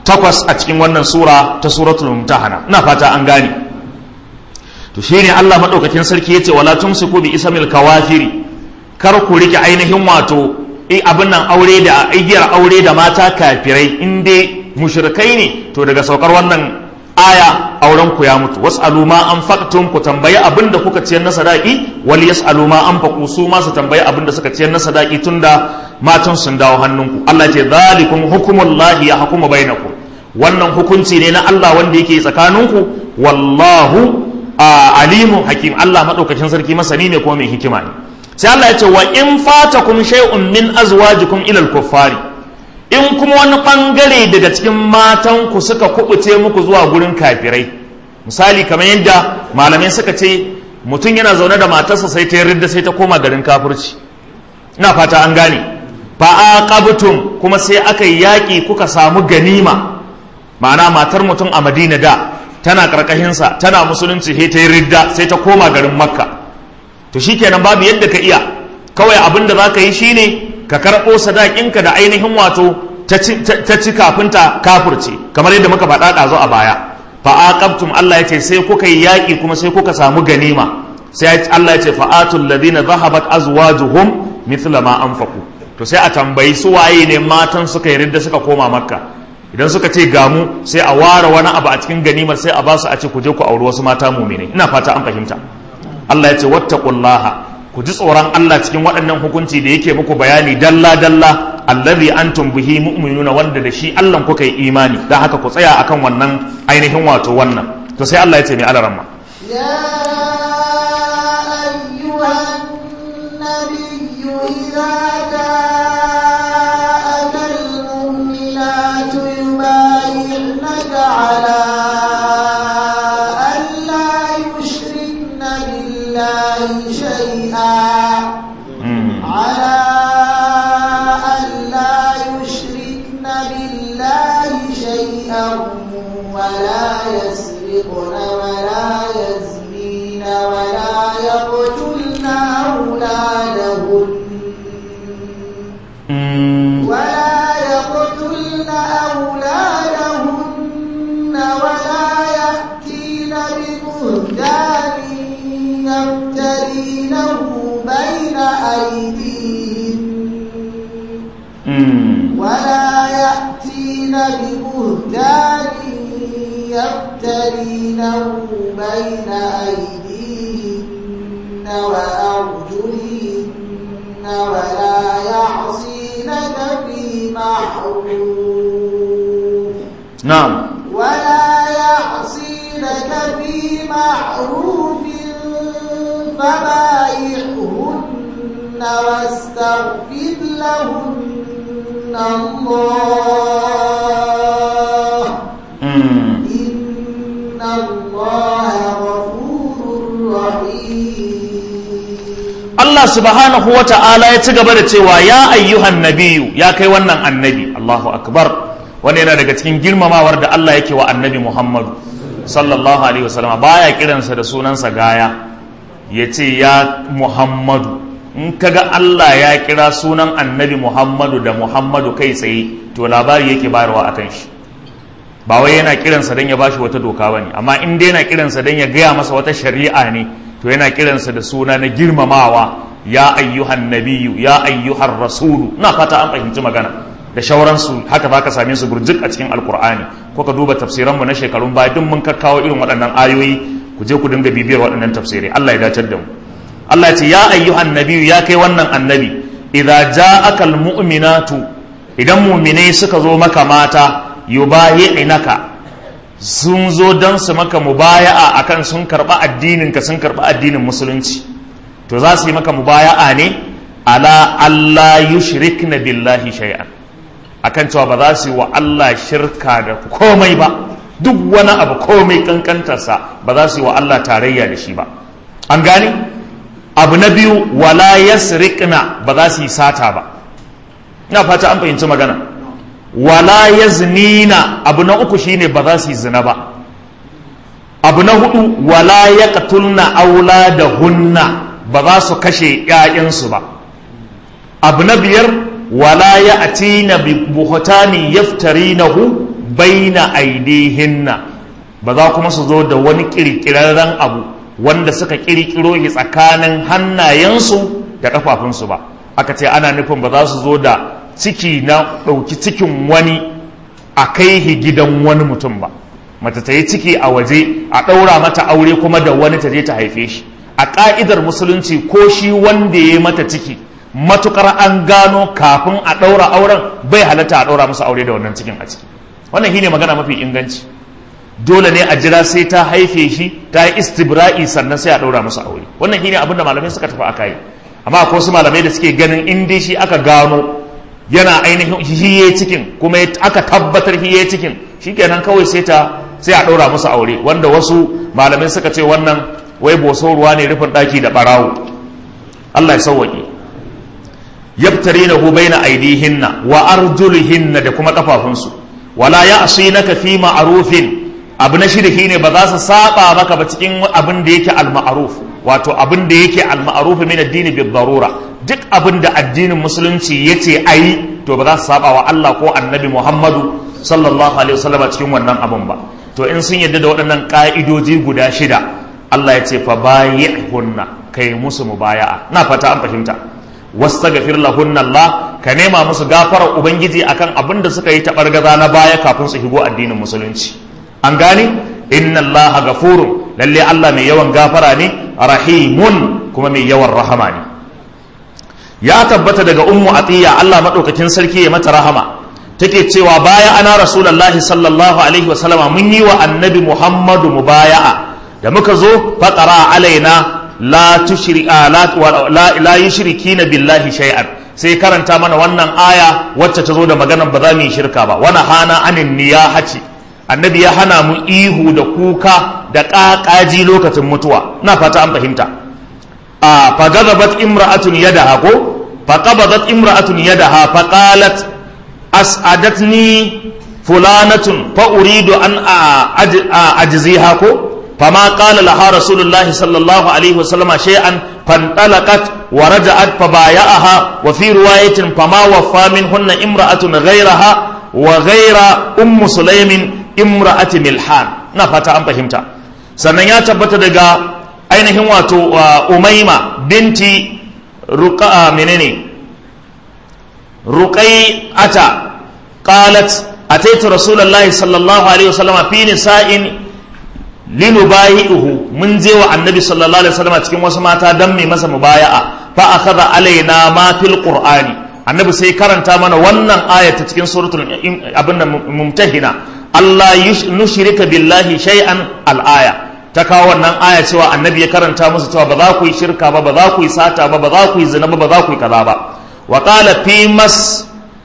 takwas a cikin wannan sura ta suratul mumtahana ina fata an gane to shine Allah madaukakin sarki yace wala tumsiku bi ismil kawafiri kar ku rike ainihin wato abin nan aure da igiyar aure da mata kafirai in dai mushrikai ne to daga saukar wannan aya auren ku ya mutu was'alu ma anfaqtum ku tambayi abin da kuka ciyar na sadaki wal yas'alu ma anfaqu su ma su tambayi abin da suka ciyar na sadaki tunda matan sun dawo hannunku Allah ce zalikum hukumullahi ya hukuma bainakum wannan hukunci ne na Allah wanda yake tsakaninku wallahu alimun hakim Allah madaukakin sarki masani ne kuma mai hikima ne sai Allah ya ce wa in fatakum shay'un min azwajikum ila al-kuffari in kuma wani bangare daga cikin matan ku suka kubuce muku zuwa gurin kafirai misali kamar yadda malamai suka ce mutum yana zaune da matarsa sai ta yarda sai ta koma garin kafirci ina fata an gane fa aqabtum kuma sai aka yi yaki kuka samu ganima ma'ana matar mutum a Madina da tana karkashinsa tana musulunci sai ta yi ridda sai ta koma garin Makka to shikenan babu yadda ka iya kawai abin da za ka yi shine ka karɓo sadakinka da ainihin wato ta ci kafin ta kafurce kamar yadda muka faɗa ɗazu a baya fa aqabtum Allah yace sai kuka yi yaƙi kuma sai kuka samu ganima sai Allah yace fa atul ladina zahabat azwajuhum mithla ma anfaqu to sai a tambayi su waye ne matan suka yi ridda suka koma makka idan suka ce gamu sai a ware wani abu a cikin ganimar sai a ba su a ce ku je ku auri wasu mata mumine ina fata an fahimta Allah ya ce wattaqullaha ku ji tsoron Allah cikin waɗannan hukunci da yake muku bayani dalla dalla allazi antum bihi mu'minuna wanda da shi Allah kuka yi imani dan haka ku tsaya akan wannan ainihin wato wannan to sai Allah ya ce mai alaramma يا أيها النبي إذا جاءك المؤمنات يبايعنك على أن لا يشركن بالله شيئا على أن لا يشركن بالله شيئا ولا يسرقن ولا يزنين ولا يقتلن أولادهن ولا يقتلن أولادهن ولا يأتين ببهتان يفترينه بين أيديهن ولا يأتين ببهتان يفترينه بين أيديهن وأرجلهن ولا يعصينك في معروف na'am ولا يعصينك في معروف فبايعهن واستغفر لهن الله إن الله غفور رحيم Allah subhanahu wa ta'ala ya ci gaba da cewa ya ayyuhan nabiyu ya kai wannan annabi Allahu akbar wani yana daga cikin girmamawar da Allah yake wa annabi Muhammadu sallallahu alaihi wasallam baya kiransa da sunansa gaya ya ce ya Muhammadu in kaga Allah ya kira sunan annabi Muhammadu da Muhammadu kai tsaye to labari yake bayarwa akan shi ba wai yana kiransa don ya bashi wata doka bane amma in dai yana kiransa don ya gaya masa wata shari'a ne to yana kiransa da suna na girmamawa ya ayyuhan nabiyu ya ayyuhan rasulu na fata an fahimci magana da shauransu haka za ka same su burjik a cikin alkur'ani ko ka duba tafsiranmu na shekarun baya duk mun kakkawo irin waɗannan ayoyi ku je ku dinga bibiyar waɗannan tafsirai Allah ya dacar da mu Allah ya ce ya ayyuhan nabiyu ya kai wannan annabi idza ja'aka almu'minatu idan mu'minai suka zo maka mata yubayi'inaka sun zo don su maka mubaya'a akan sun karɓa addinin ka sun karɓa addinin musulunci to za su yi maka mubaya'a ne ala Allah yushrikna billahi shay'an akan cewa ba za su yi wa Allah shirka da komai ba duk wani abu komai kankantarsa ba za su yi wa Allah tarayya da shi ba an gane abu na biyu wala yasriqna ba za su yi sata ba ina fata an fahimci magana wala yaznina abu na uku shine ba za su yi zina ba abu na hudu wala yaqtulna auladahunna ba za su kashe ƴaƴansu ba abu na biyar wala ya'tina bi buhtani yaftarinahu baina aidihinna ba za kuma su zo da wani kirkirarren abu wanda suka kirkiro shi tsakanin hannayensu da kafafunsu ba aka ce ana nufin ba za su zo da ciki na ɗauki cikin wani a kai shi gidan wani mutum ba mace ta yi ciki a waje a ɗaura mata aure kuma da wani ta je ta haife shi a ƙa'idar musulunci ko shi wanda ya yi mata ciki matukar an gano kafin a ɗaura auren bai halatta a ɗaura musu aure da wannan cikin a ciki wannan shine magana mafi inganci dole ne a jira sai ta haife shi ta yi istibra'i sannan sai a ɗaura musu aure wannan shine abin da malamai suka tafi aka yi amma akwai wasu malamai da suke ganin in dai shi aka gano yana ainihin hiye cikin kuma aka tabbatar hiye cikin shikenan kawai sai ta sai a ɗaura musu aure wanda wasu malamai suka ce wannan wai boso ruwa ne rufin ɗaki da ɓarawo Allah ya sauwaƙe yabtarinahu baina aidihinna wa arjulihinna da kuma kafafunsu wala ya'sinaka fi ma'rufin abu na shida shine ba za su saba maka ba cikin abin da yake al-ma'ruf wato abin da yake al-ma'ruf min ad-din bi darura duk abin da addinin musulunci yace ayi to ba za su saba wa Allah ko annabi Muhammadu sallallahu alaihi wasallam cikin wannan abin ba to in sun yadda da waɗannan ka'idoji guda shida Allah ya ce fa bayi'hunna kai musu mubaya'a na fata an fahimta wastaghfir lahunna Allah ka nema musu gafarar ubangiji akan abin da suka yi tabargaza na baya kafin su higo addinin musulunci an gane inna Allah gafurun lalle Allah mai yawan gafara ne rahimun kuma mai yawan rahama ne ya tabbata daga ummu atiya Allah madaukakin sarki ya mata rahama take cewa baya ana rasulullahi sallallahu alaihi wasallama mun yi wa annabi muhammadu mubaya'a da muka zo faqara alaina la tushri'a la la, la yushrikina billahi shay'an sai karanta mana wannan aya wacce ta zo da maganar ba za mu yi shirka ba wana hana anin niyahati annabi ya hana mu ihu da kuka da ƙaƙaji lokacin mutuwa na fata an fahimta a fagazabat imra'atun yadaha ko faqabadat imra'atun yadaha faqalat as'adatni fulanatun fa uridu an ajziha ko فما قال لها رسول الله صلى الله عليه وسلم شيئا فانطلقت ورجعت فبايعها وفي رواية فما وفى منهن امرأة غيرها وغير أم سليم امرأة ملحان نفتا أم فهمتا sannan ya tabbata daga ainihin wato umaima binti ruqa menene ruqai'ata qalat ataitu rasulullahi sallallahu alaihi wasallam fi nisa'in linubayi'uhu mun je wa annabi sallallahu alaihi wasallam cikin wasu mata dan mai masa mubaya'a fa akhadha alaina ma fil qur'ani annabi sai karanta mana wannan aya ta cikin suratul abinda mumtahina Allah nushrika billahi shay'an al-aya ta kawo wannan aya cewa annabi ya karanta musu cewa ba za ku yi shirka ba ba za ku yi sata ba ba za ku yi zina ba ba za ku yi kaza ba wa qala fi mas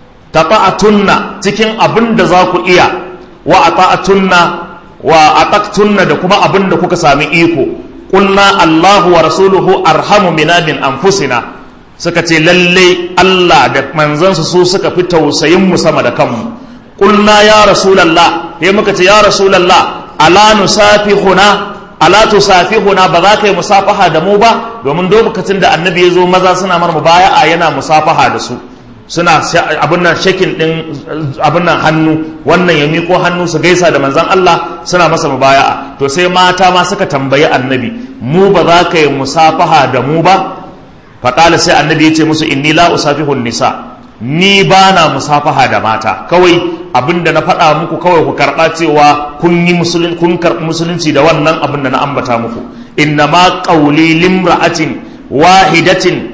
tata'atunna cikin abin da za ku iya wa ata'atunna wa ataqtunna da kuma abin da kuka sami iko qulna Allahu wa rasuluhu arhamu bina min anfusina suka ce lalle Allah da manzansa su suka fi tausayin mu sama da kanmu qulna ya rasulullah sai muka ce ya rasulullah ala nusafihuna ala tusafihuna ba za ka yi musafaha da mu ba domin lokacin da annabi ya zo maza suna mar mubaya'a yana musafaha da su suna abin nan shakin din abin nan hannu wannan ya miko hannu su gaisa da manzan Allah suna masa mubaya'a to sai mata ma suka tambayi annabi mu ba za ka yi musafaha da mu ba faƙala sai annabi ya ce musu inni la usafihun nisa ni ba na musafaha da mata kawai abin da na faɗa muku kawai ku karɓa cewa kun yi kun karɓi musulunci da wannan abin da na ambata muku inna ma qawli limra'atin wahidatin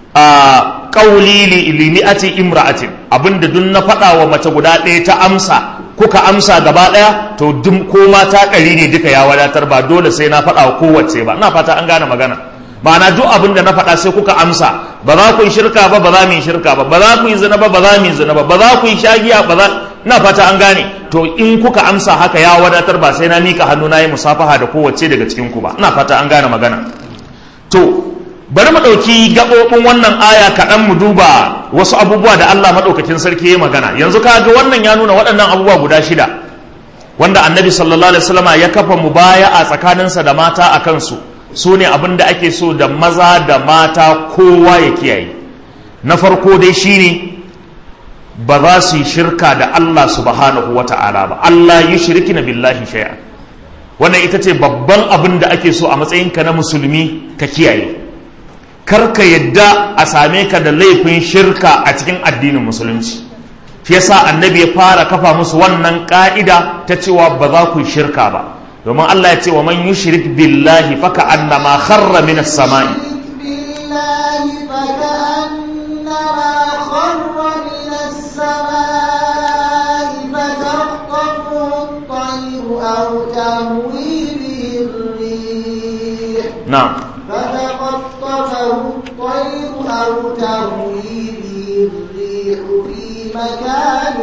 a ƙauli limi'ati imra'atin abinda duk na faɗa wa mace guda ɗaya ta amsa kuka amsa gaba ɗaya to duk ko mata ɗari ne duka ya wadatar ba dole sai na faɗa wa kowace ba ina fata an gane magana ma'ana duk abin da na faɗa sai kuka amsa ba za ku yi shirka ba ba za mu yi shirka ba ba za ku yi zina ba ba za mu yi zina ba ba za ku yi shagiya ba za ina fata an gane to in kuka amsa haka ya wadatar ba sai na mika hannu na yi musafaha da kowace daga cikin ku ba ina fata an gane magana to bari mu ɗauki gaɓoɓin wannan aya kaɗan mu duba wasu abubuwa da Allah maɗaukakin sarki ya magana yanzu ka ga wannan ya nuna waɗannan abubuwa guda shida wanda annabi sallallahu alaihi wasallama ya kafa mu baya a tsakaninsa da mata a kansu su ne abin da ake so da maza da mata kowa ya kiyaye na farko dai shine ba za su yi shirka da Allah subhanahu wa ta'ala ba Allah yi shirki na billahi shay'a wannan ita ce babban abin da ake so a matsayinka na musulmi ka kiyaye kar ka yadda a same ka da laifin shirka a cikin addinin musulunci shi yasa annabi ya fara kafa musu wannan ka'ida ta cewa ba za ku yi shirka ba domin Allah ya ce wa man yushrik billahi faka annama kharra minas sama'i بالله فكأنما خر من السماء فتخطفه الطير أو تهوي به الريح na'am فتخطفه الطير أو تهوي به الريح في مكان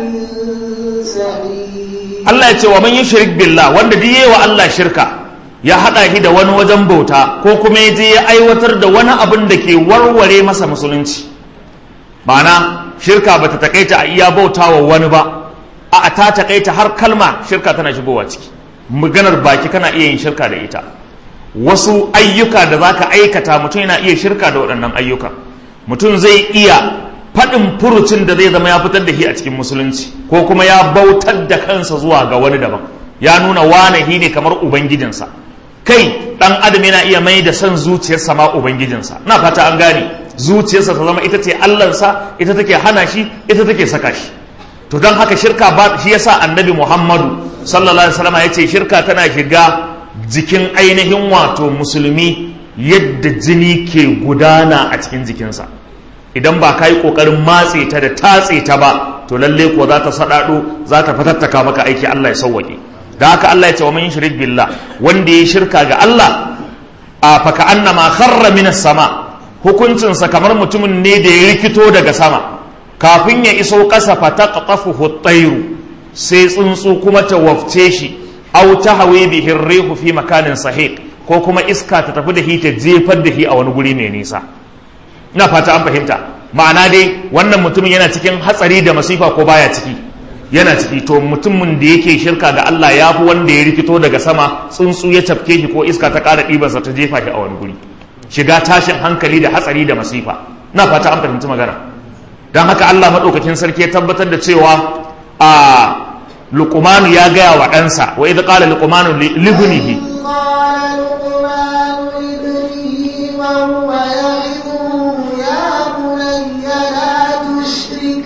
سحيق Allah ya ce wa man yushrik billah wanda duk yayi wa Allah shirka ya hada shi da wani wajen bauta ko kuma ya je ya aiwatar da wani abin da ke warware masa musulunci ma'ana shirka bata takaita a iya bautawa wani ba a ta takaita har kalma shirka tana shigowa ciki maganar baki kana iya yin shirka da ita wasu ayyuka da zaka aikata mutum yana iya shirka da waɗannan ayyuka mutum zai iya faɗin furucin da zai zama ya fitar da shi a cikin musulunci ko kuma ya bautar da kansa zuwa ga wani daban ya nuna wane shi ne kamar ubangijinsa kai ɗan adam yana iya mai da son zuciyarsa ma ubangijinsa na fata an gane zuciyarsa ta zama ita ce allansa ita take hana shi ita take saka shi to don haka shirka ba shi yasa annabi muhammadu sallallahu alaihi wasallam ya ce shirka tana shiga jikin ainihin wato musulmi yadda jini ke gudana a cikin jikinsa idan ba ka yi ƙoƙarin matse ta da tatse ta ba to lalle ko za ta saɗaɗo za ta fatattaka maka aiki Allah ya sauwaƙe da haka Allah ya ce wa man shirik billah wanda ya shirka ga Allah a faka annama kharra minas sama hukuncinsa kamar mutumin ne da ya rikito daga sama kafin ya iso ƙasa fataqafuhu at-tayru sai tsuntsu kuma ta wafce shi aw tahwi bihi ar-rihu fi makanin sahiq ko kuma iska ta tafi da shi ta jefar da shi a wani guri mai nisa ina fata an fahimta ma'ana dai wannan mutumin yana cikin hatsari da masifa ko baya ciki yana ciki to mutumin da yake shirka ga Allah ya fi wanda ya rikito daga sama tsuntsu ya tafke shi ko iska ta ƙara ɗibarsa ta jefa shi a wani guri shiga tashin hankali da hatsari da masifa na fata an fahimci magana don haka Allah maɗaukakin sarki ya tabbatar da cewa a luqmanu ya gaya wa ɗansa wa idh qala luqmanu li ibnihi قال لقمان لابنه وهو يعظه يا بني لا تشرك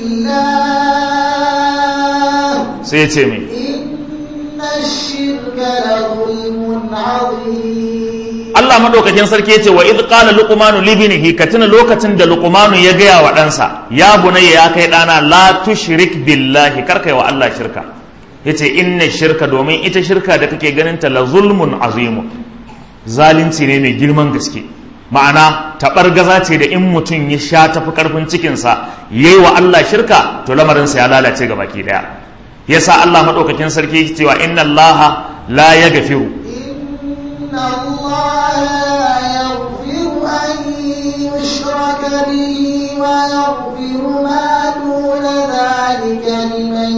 بالله sai ya ce me إن الشرك لظلم عظيم Allah madaukakin sarki yace wa id qala luqmanu li ibnihi ka tuna lokacin da luqmanu ya gaya wa ɗansa ya bunayya ya kai ɗana la tushrik billahi kar kai wa Allah shirka yace inna shirka domin ita shirka da kake ganin ta la zulmun azimu zalunci ne mai girman gaske ma'ana taɓargaza ce da in mutum ya sha tafi karfin cikinsa yayi wa Allah shirka to lamarinsa ya lalace ga baki daya yasa Allah madaukakin sarki yake cewa inna Allah la yaghfiru إن الله لا يغفر أن يشرك به ويغفر ما دون ذلك لمن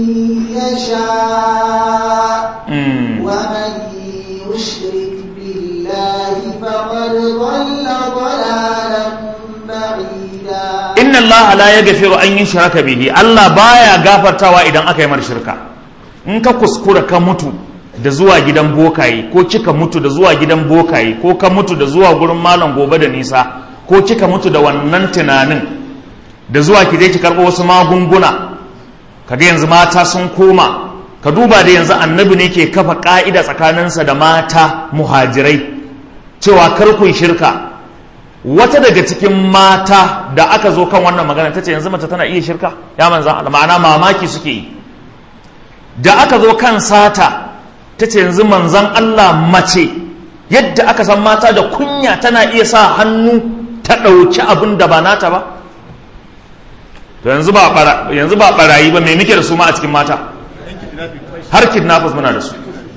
يشاء Mm. ومن يشرك بالله فقد ضل ضلالا بعيدا inna allaha la yaghfiru an yushraka bihi Allah baya gafartawa idan aka yi mar shirka in ka kuskura ka mutu da zuwa gidan bokaye ko kika mutu da zuwa gidan bokaye ko ka mutu da zuwa gurin malam gobe da nisa ko kika mutu da wannan tunanin da zuwa ki je ki karɓo wasu magunguna kaga yanzu mata sun koma ka duba da yanzu annabi ne ke kafa ka'ida tsakaninsa da mata muhajirai cewa kar ku yi shirka wata daga cikin mata da aka zo kan wannan magana ta ce yanzu mace tana iya shirka ya manzan Allah ma'ana mamaki suke yi da aka zo kan sata ta ce yanzu manzan Allah mace yadda aka san mata da kunya tana iya sa hannu ta ɗauki abin da ba nata ba to yanzu ba bara- yanzu ba barayi ba mai muke da su ma a cikin mata har kidnappers muna da su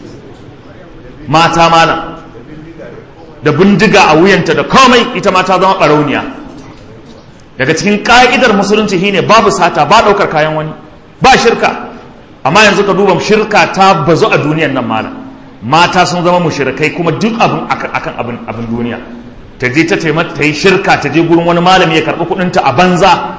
mata malam da bindiga a wuyanta da komai ita ma ta zama barauniya daga cikin ka'idar musulunci shine babu sata ba daukar kayan wani ba shirka amma yanzu ka duba shirka ta bazu a duniyan nan malam mata sun zama mushrikai kuma duk abin akan akan abin abin duniya ta je ta taimaka ta yi shirka ta je gurin wani malami ya karɓi kuɗinta a banza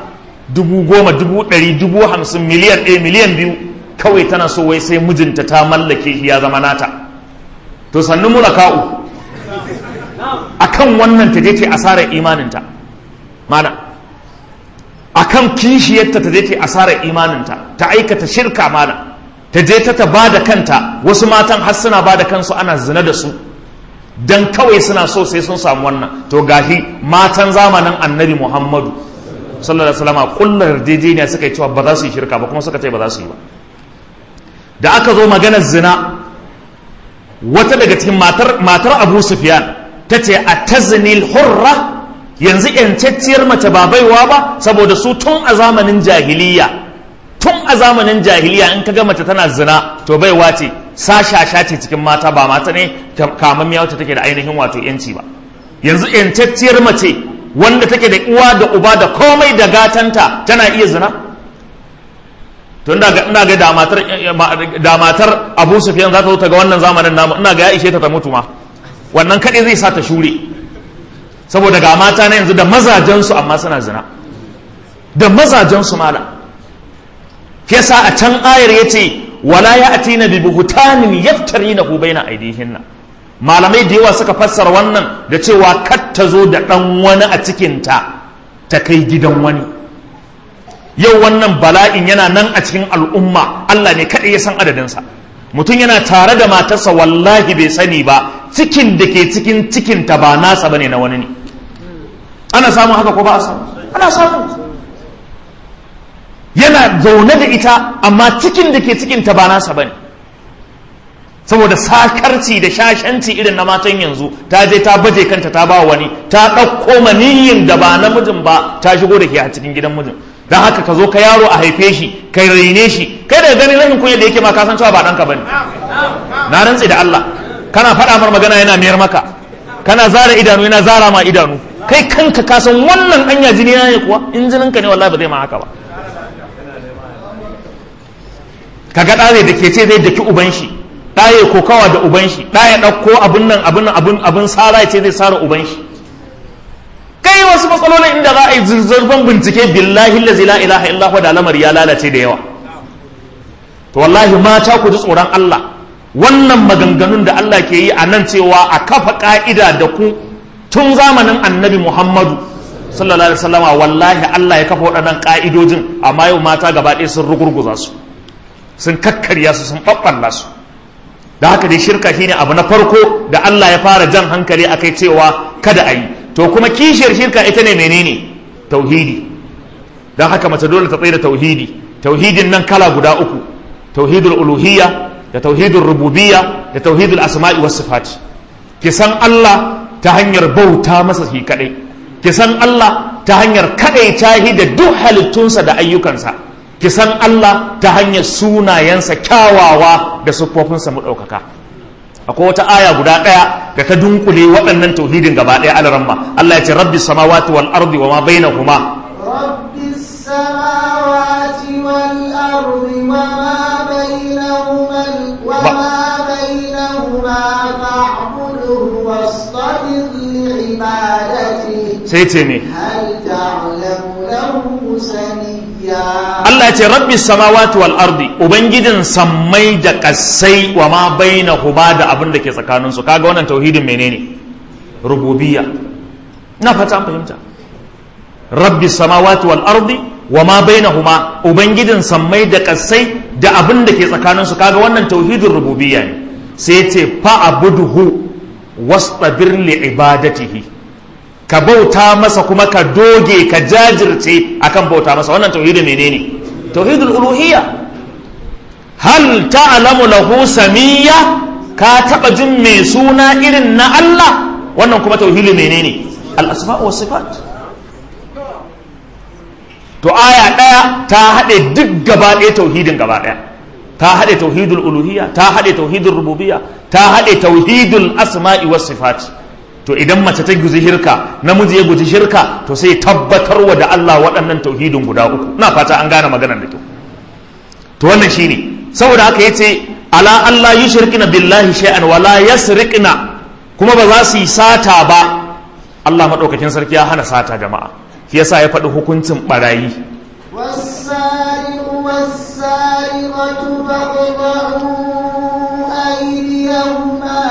dubu goma dubu ɗari dubu hamsin miliyan ɗaya miliyan biyu kawai tana so wai sai mijinta ta mallake shi ya zama nata to sannu mulaka'u akan wannan ta je ta asarar imaninta mana akan kishiyarta ta je ta asarar imaninta ta aikata shirka mana ta je ta ba da kanta wasu matan har suna ba da kansu ana zina da su dan kawai suna so sai sun samu wannan to gashi matan zamanin annabi muhammadu sallallahu alaihi wasallam kullar yarjejeniya suka yi cewa ba za su yi shirka ba kuma suka ce ba za su yi ba da aka zo maganar zina wata daga cikin matar matar abu sufyan ta ce a tazinil hurra yanzu yancacciyar mace ba baiwa ba saboda su tun a zamanin jahiliya tun a zamanin jahiliya in ka ga mace tana zina to baiwa ce sashasha ce cikin mata ba mata ne kamammiya wacce take da ainihin wato yanci ba yanzu yancacciyar mace wanda take da uwa da uba da komai da gatanta tana iya zina to ina ga ina ga da matar da matar Abu Sufyan za ta zo ta ga wannan zamanin namu ina ga ya ishe ta ta mutu ma wannan kadai zai sa ta shure saboda ga mata na yanzu da mazajen su amma suna zina da mazajen su mala yasa a can ayar yace wala ya'tina bi buhtanin yaftarinahu baina aydihinna malamai da yawa suka fassara wannan da cewa kar ta zo da ɗan wani a cikinta ta kai gidan wani yau wannan bala'in yana nan a cikin al'umma Allah ne kaɗai ya san adadinsa mutum yana tare da matarsa wallahi bai sani ba cikin da ke cikin cikinta ba nasa bane na wani ne ana samun haka ko ba a samu ana samu yana zaune da ita amma cikin da ke cikinta ba nasa bane saboda sakarci da shashanci irin na matan yanzu ta je ta baje kanta ta ba wani ta ɗauko maniyin da ba namijin ba ta shigo da ke a cikin gidan mijin don haka ka zo ka yaro a haife shi kai raine shi kai daga ganin rashin kunya da yake ma ka san cewa ba ɗanka bane na rantse da Allah kana faɗa mar magana yana mayar maka kana zara idanu yana zara ma idanu kai kanka ka san wannan anya jini ne kuwa in jininka ne wallahi ba zai ma haka ba kaga ɗare da ke ce zai daki uban shi ɗaye kokawa da uban shi ɗaya ɗauko abin nan abin abin abin sara ce zai sara uban shi kai wasu matsalolin inda za a yi zurzurban bincike billahi lazi la ilaha illahu da lamar ya lalace da yawa to wallahi mata ku ji tsoron Allah wannan maganganun da Allah ke yi a nan cewa a kafa ka'ida da ku tun zamanin annabi Muhammadu sallallahu alaihi wasallama wallahi Allah ya kafa waɗannan ka'idojin amma yau mata gaba ɗaya sun rugurguza su sun kakkarya su sun ɓaɓɓalla su da haka dai shirka shine abu na farko da Allah ya fara jan hankali akai cewa kada a yi to kuma kishiyar shirka ita ne menene tauhidi don haka mace dole ta tsaye da tauhidi tauhidin nan kala guda uku tauhidul uluhiyya da tauhidul rububiyya da tauhidul asma'i was sifat ki san Allah ta hanyar bauta masa shi kadai ki san Allah ta hanyar kadai tahi da duk halittunsa da ayyukansa ki san Allah ta hanyar sunayensa kyawawa da siffofinsa mu ɗaukaka akwai wata aya guda ɗaya da ta dunkule waɗannan tauhidin gaba ɗaya alaramma Allah ya ce rabbi samawati wal ardi wa ma bainahuma rabbi samawati wal ardi wa ma bainahuma wa ma bainahuma fa'budhu wastabir li ibadati sai ce me hal ta'lamu lahu samiyya Allah ya ce rabbi samawati wal ardi ubangijin sammai da kasai wa ma bainahuma da abin da ke tsakanin su kaga wannan tauhidin menene rububiyya na fata an fahimta rabbi samawati wal ardi wa ma bainahuma ubangijin sammai da kasai da abin da ke tsakanin su kaga wannan tauhidin rububiyya ne sai ya ce fa abuduhu wastabir li ibadatihi ka bauta masa kuma ka doge ka jajirce akan bauta masa wannan tauhidin menene tauhidul uluhiyya hal ta'lamu lahu samiyya ka taba jin mai suna irin na Allah wannan kuma tauhidin menene al asma wa sifat to aya daya ta hade duk gaba ɗaya tauhidin gaba ɗaya ta hade tauhidul uluhiyya ta hade tauhidul rububiyya ta hade tauhidul asma'i was sifat to idan mace ta guji shirka namiji ya guji shirka to sai tabbatarwa da Allah waɗannan tauhidin guda uku ina fata an gane maganar da kyau to wannan shine saboda haka yace ala Allah yushrikna billahi shay'an wala yasriqna kuma ba za su yi sata ba Allah madaukakin sarki ya hana sata jama'a shi yasa ya faɗi hukuncin barayi والسارقة فاقطعوا أيديهما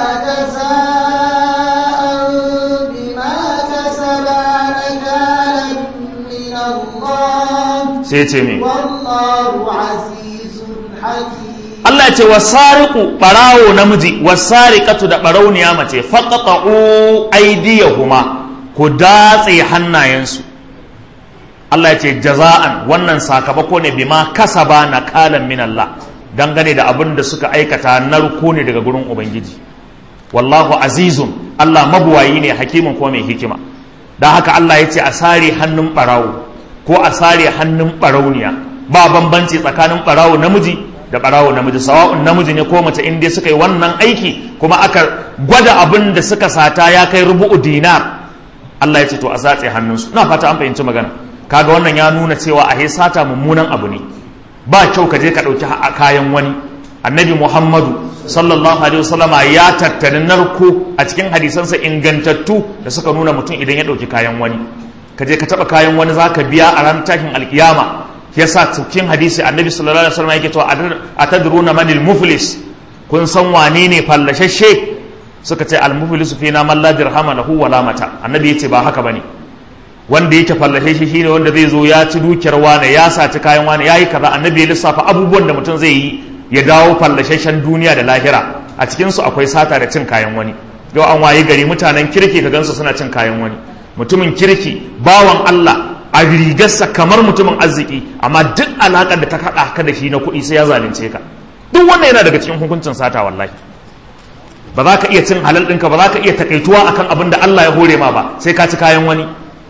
جزاء بما كسبا نكالا من الله sai ce me والله عزيز حكيم Allah ya ce wasariqu barawo namiji wasariqatu da barauniya mace faqata'u aydiyahuma ku datse hannayensu Allah ya ce jaza'an wannan sakamako ne bima kasaba nakalan min Allah dangane da abin da suka aikata narko ne daga gurin ubangiji wallahu azizun Allah mabuwayi ne hakimin ko mai hikima don haka Allah ya ce a sare hannun barawo ko a sare hannun barauniya ba bambanci tsakanin barawo namiji da barawo namiji sawa'un namiji ne ko mace in dai suka yi wannan aiki kuma aka gwada abin da suka sata ya kai rubu'u dinar Allah ya ce to a zatse hannunsu na fata an fahimci magana kaga wannan ya nuna cewa a sata mummunan abu ne ba kyau ka je ka ɗauki kayan wani annabi muhammadu sallallahu alaihi wasallama ya tattali narko a cikin hadisansa ingantattu da suka nuna mutum idan ya ɗauki kayan wani ka je ka taɓa kayan wani za ka biya a ranar tashin alkiyama ya sa cikin hadisi annabi sallallahu alaihi wasallam yake cewa atadruna manil muflis kun san wane ne fallashashe suka ce al muflisu fina man la dirhama lahu wala mata annabi yace ba haka bane wanda yake fallashe shi shine wanda zai zo ya ci dukiyar wane ya saci kayan wane yayi kaza annabi ya lissafa abubuwan da mutum zai yi ya dawo fallashashen duniya da lahira a cikin su akwai sata da cin kayan wani yau an wayi gari mutanen kirki ka gansu suna cin kayan wani mutumin kirki bawan Allah a rigarsa kamar mutumin arziki amma duk alaƙar da ta kaɗa ka da shi na kuɗi sai ya zalunce ka duk wannan yana daga cikin hukuncin sata wallahi ba za ka iya cin halal ɗinka ba za ka iya takaituwa akan abin da Allah ya hore ma ba sai ka ci kayan wani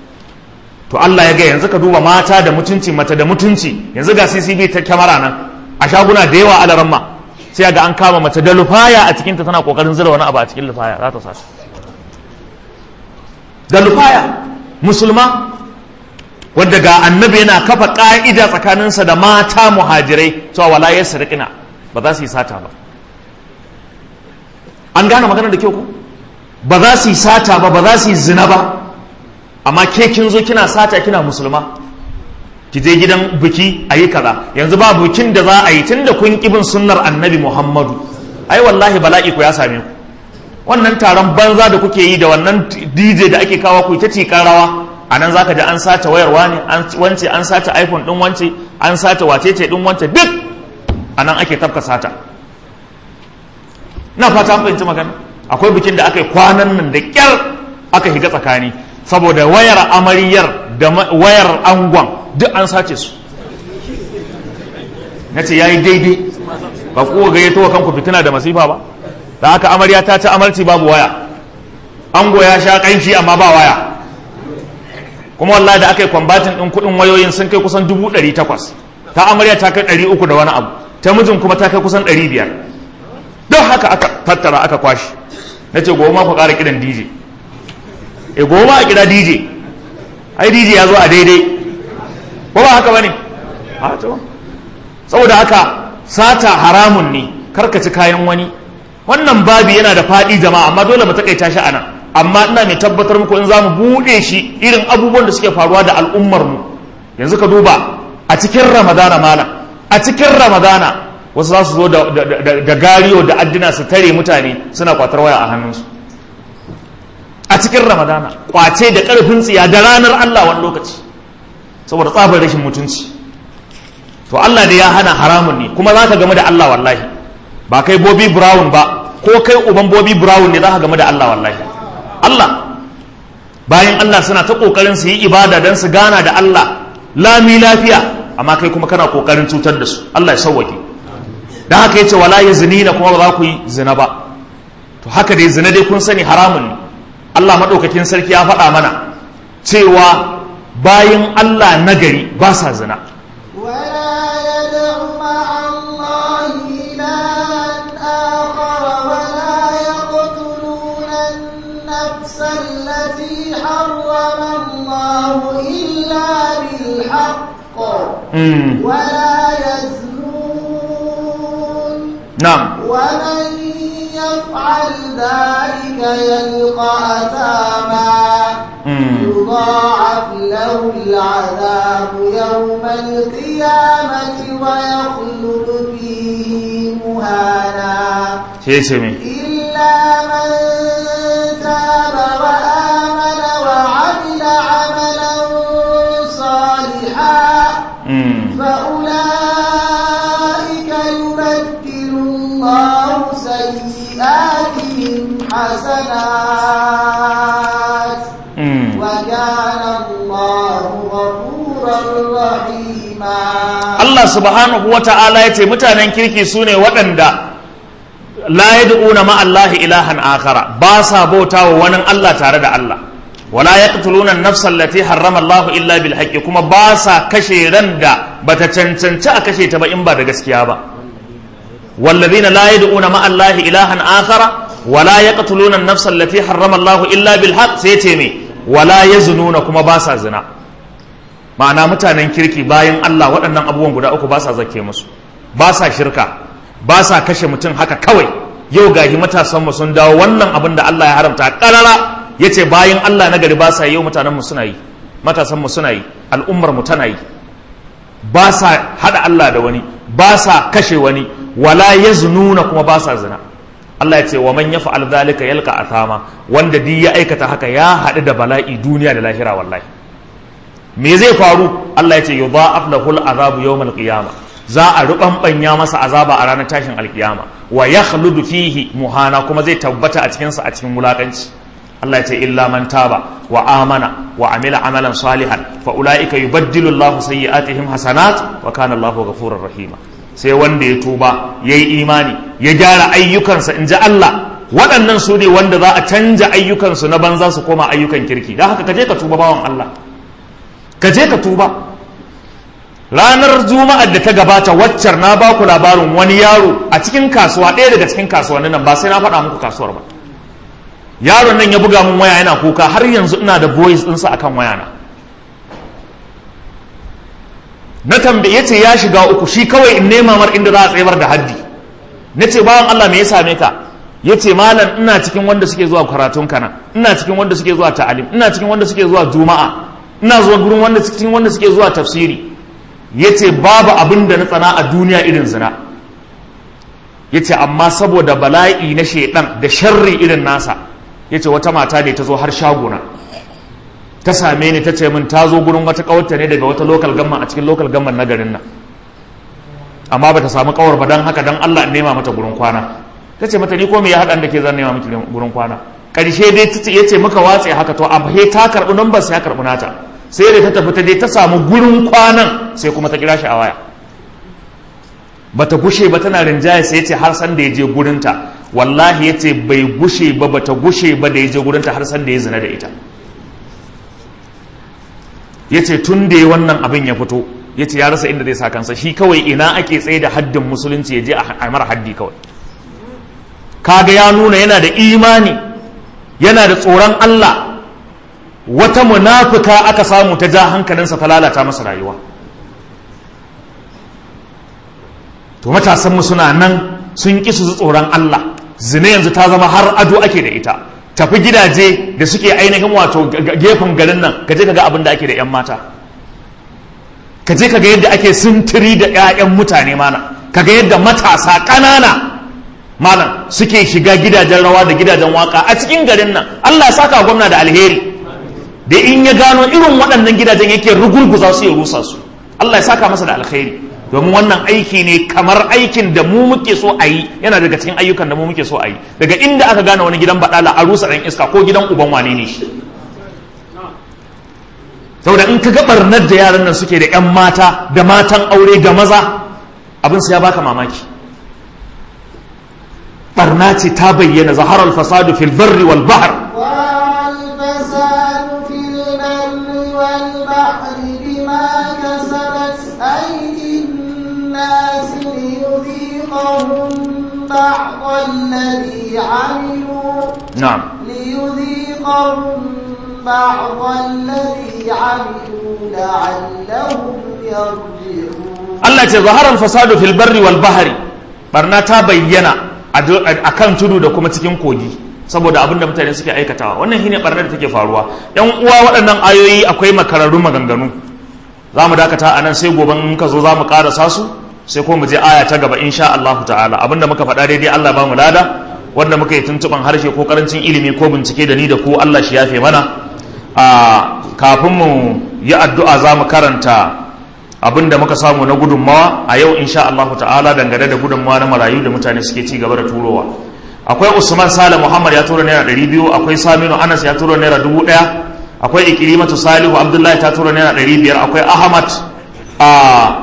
to Allah ya ga yanzu ka duba mata da mutunci mata da mutunci yanzu ga CCTV ta kyamara nan a shaguna da yawa alaran ma sai ga an kama mace da lufaya a cikinta tana kokarin zira wani abu a cikin lufaya za ta sace da lufaya musulma wadda ga annabi yana kafa ƙa'ida tsakaninsa da mata muhajirai cewa wala ya sarƙina ba za su yi sata ba an gane magana da kyau ko ba za su yi sata ba ba za su yi zina ba amma ke kin zo kina sata kina musulma ki je gidan biki a yi kaza yanzu ba bikin da za a yi tun da kun kibin sunnar annabi muhammadu ai wallahi bala'i ku ya same ku wannan taron banza da kuke yi da wannan dj da ake kawo ku ta tikar rawa a nan za ka ji an sace wayarwa ne wance an sace iphone din wance an sace wacece din wance duk a nan ake tafka sata na fata an fahimci magana akwai bikin da aka yi kwanan nan da kyar aka shiga tsakani saboda wayar amaryar da wayar angon duk an sace su na ce ya yi daidai ba kuwa gayyato wa kanku fitina da masifa ba da haka amarya ta ci amarci babu waya ango ya sha kanshi amma ba waya kuma wallahi da aka yi kwambatin ɗin kuɗin wayoyin sun kai kusan dubu ɗari takwas ta amarya ta kai ɗari uku da wani abu ta mijin kuma ta kai kusan ɗari biyar don haka aka tattara aka kwashi na ce goma ku ƙara kiran dj e goma a kira dj ai dj ya zo a daidai ko ba haka ba ne saboda haka sata haramun ne karkaci kayan wani wannan babi yana da faɗi jama'a amma dole mu takaita shi a nan amma ina mai tabbatar muku in za mu buɗe shi irin abubuwan da suke faruwa da al'ummar mu yanzu ka duba a cikin ramadana malam a cikin ramadana wasu za su zo da gariyo da addina su tare mutane suna kwatar waya a hannunsu a cikin ramadana kwace da ƙarfin tsiya da ranar allah wani lokaci saboda tsabar rashin mutunci to allah da ya hana haramun ne kuma za ka game da allah wallahi ba kai bobi brown ba ko kai uban bobi brown ne za ka game da allah wallahi Allah bayan Allah suna ta kokarin su yi ibada don su gana da Allah lami lafiya amma kai kuma kana kokarin cutar da su Allah ya sauwake dan haka yace wala yazinina kuma ba za ku yi zina ba to haka dai zina dai kun sani haramun ne Allah madaukakin sarki ya faɗa mana cewa bayan Allah nagari ba sa zina ولا يدع مع الله إلها آخر ولا يقتلون النفس التي حرم الله إلا بالحق mm. ولا يزنون na'am ومن يفعل ذلك يلقى أثاما mm. يضاعف له العذاب يوم القيامة ويخلد فيه مهانا sai ce me إلا من تاب وآمن وعمل عملا صالحا Mm. فأولئك يبدل الله سيئاتهم حسنات Mm. وكان الله غفورا رحيما Allah subhanahu wa ta'ala ya ce mutanen kirki su ne waɗanda la yad'una ma Allah ilahan akhara ba sa bauta wa wani Allah tare da Allah wala yaqtuluna an-nafsa allati harrama Allah illa bil haqqi kuma ba sa kashe ran da bata cancanci a kashe ta ba in ba da gaskiya ba والذين لا يدعون مع الله إلها آخر ولا يقتلون النفس التي حرم الله إلا بالحق سيتمي ولا يزنون كما باسا زنا ma'ana mutanen kirki bayan Allah waɗannan abubuwan guda uku ba sa zake musu ba sa shirka ba sa kashe mutum haka kawai yau gahi matasan mu sun dawo wannan abin da Allah ya haramta karara yace bayan Allah na gari ba sa yi yau mutanen mu suna yi matasan mu suna yi al'ummar mu tana yi ba sa hada Allah da wani ba sa kashe wani wala yaznuna kuma ba sa zina Allah ya ce wa man yaf'al dhalika yalqa athama wanda duk ya aikata haka ya haɗu da bala'i duniya da lahira wallahi me zai faru Allah ya ce yudha'af lahul azabu yawmal qiyamah za a rubanbanya masa azaba a ranar tashin alkiyama wa yakhludu fihi muhana kuma zai tabbata a cikin sa a cikin wulakanci Allah ya ce illa man taba wa amana wa amila amalan salihan fa ulaika yubaddilu Allahu sayyi'atihim hasanat wa kana Allahu ghafurur rahima sai wanda ya tuba yayi imani ya gyara ayyukansa inji Allah waɗannan su ne wanda za a canja ayyukansu na banza su koma ayyukan kirki don haka ka je ka tuba bawan Allah ka je ka tuba ranar juma'ar da ta gabata waccar na ba ku labarin wani yaro a cikin kasuwa ɗaya daga cikin kasuwannin nan ba sai na faɗa muku kasuwar ba yaron nan ya buga mun waya yana kuka har yanzu ina da voice ɗinsa akan wayana na tambaye ya ce ya shiga uku shi kawai in nema mar inda za a tsayar da haddi na ce bawan Allah me ya same ka ya ce malam ina cikin wanda suke zuwa karatun kana ina cikin wanda suke zuwa ta'alim ina cikin wanda suke zuwa juma'a ina zuwa gurin wanda cikin wanda suke zuwa tafsiri ya ce babu abin da na tsana a duniya irin zina ya ce amma saboda bala'i na shaidan da sharri irin nasa ya ce wata mata ne ta zo har shagona ta same ni ta ce min ta zo gurin wata kawarta ne daga wata lokal gamman a cikin lokal gamman na garin nan amma ba ta samu kawar ba don haka don Allah in nema mata gurin kwana ta ce mata ni ko me ya haɗa da ke zan nema miki gurin kwana ƙarshe dai ta ce ya ce muka watse haka to abu he ta karɓi numbar sai ya karɓi nata sai da ta tafi ta je ta samu gurin kwanan sai kuma ta kira shi a waya bata gushe ba tana rinjaye sai ya ce har san da ya je gurinta wallahi ya ce bai gushe ba bata gushe ba da ya je gurinta har san da ya zina da ita ya ce tun da ya wannan abin ya fito ya ce ya rasa inda zai sa kansa shi kawai ina ake tsaye da haddin musulunci ya je a mara haddi kawai kaga ya nuna yana da imani yana da tsoron Allah wata munafuka aka samu ta ja hankalinsa ta lalata masa rayuwa to matasanmu suna nan sun ƙi su tsoron Allah zina yanzu ta zama har ado ake da ita tafi gidaje da suke ainihin wato gefen garin nan ka je ka ga abin da ake da 'yan mata ka je ka ga yadda ake sintiri da 'ya'yan mutane mana ka ga yadda matasa ƙanana malam suke shiga gidajen rawa da gidajen waka a cikin garin nan Allah ya saka gwamna da alheri da in ya gano irin waɗannan gidajen yake rugurguza su ya rusa su Allah ya saka masa da alheri domin wannan aiki ne kamar aikin da mu muke so a yi yana daga cikin ayyukan da mu muke so a yi daga inda aka gane wani gidan baɗala a rusa ɗan iska ko gidan uban wane ne shi saboda in ka ga barnar da yaran nan suke da 'yan mata da matan aure ga maza abin su ya baka mamaki barna ce ta bayyana zaharar fasadu fil barri wal bahr والفساد في البر والبحر بما كسبت أيدي الناس ليذيقهم بعض الذي عملوا na'am ليذيقهم بعض الذي عملوا لعلهم يرجعون Allah ce zaharar fasadu fil barri wal bahri barna ta bayyana a kan tudu da kuma cikin kogi saboda abin da mutane suke aikatawa wannan shine barnar da take faruwa yan uwa waɗannan ayoyi akwai makararru maganganu za mu dakata a nan sai gobe in ka zo za mu karasa su sai ko mu je aya ta gaba insha Allah ta'ala abinda muka faɗa daidai Allah ba mu lada wanda muka yi tuntuban harshe ko karancin ilimi ko bincike da ni da ku Allah shi yafe mana a kafin mu yi addu'a za mu karanta abinda muka samu na gudunmawa a yau insha Allah ta'ala dangane da gudunmawa na marayu da mutane suke ci gaba da turowa akwai Usman Sale Muhammad ya tura naira 200 akwai Saminu Anas ya tura naira 1000 akwai Ikrimatu Salihu Abdullahi ta tura naira 500 akwai Ahmad a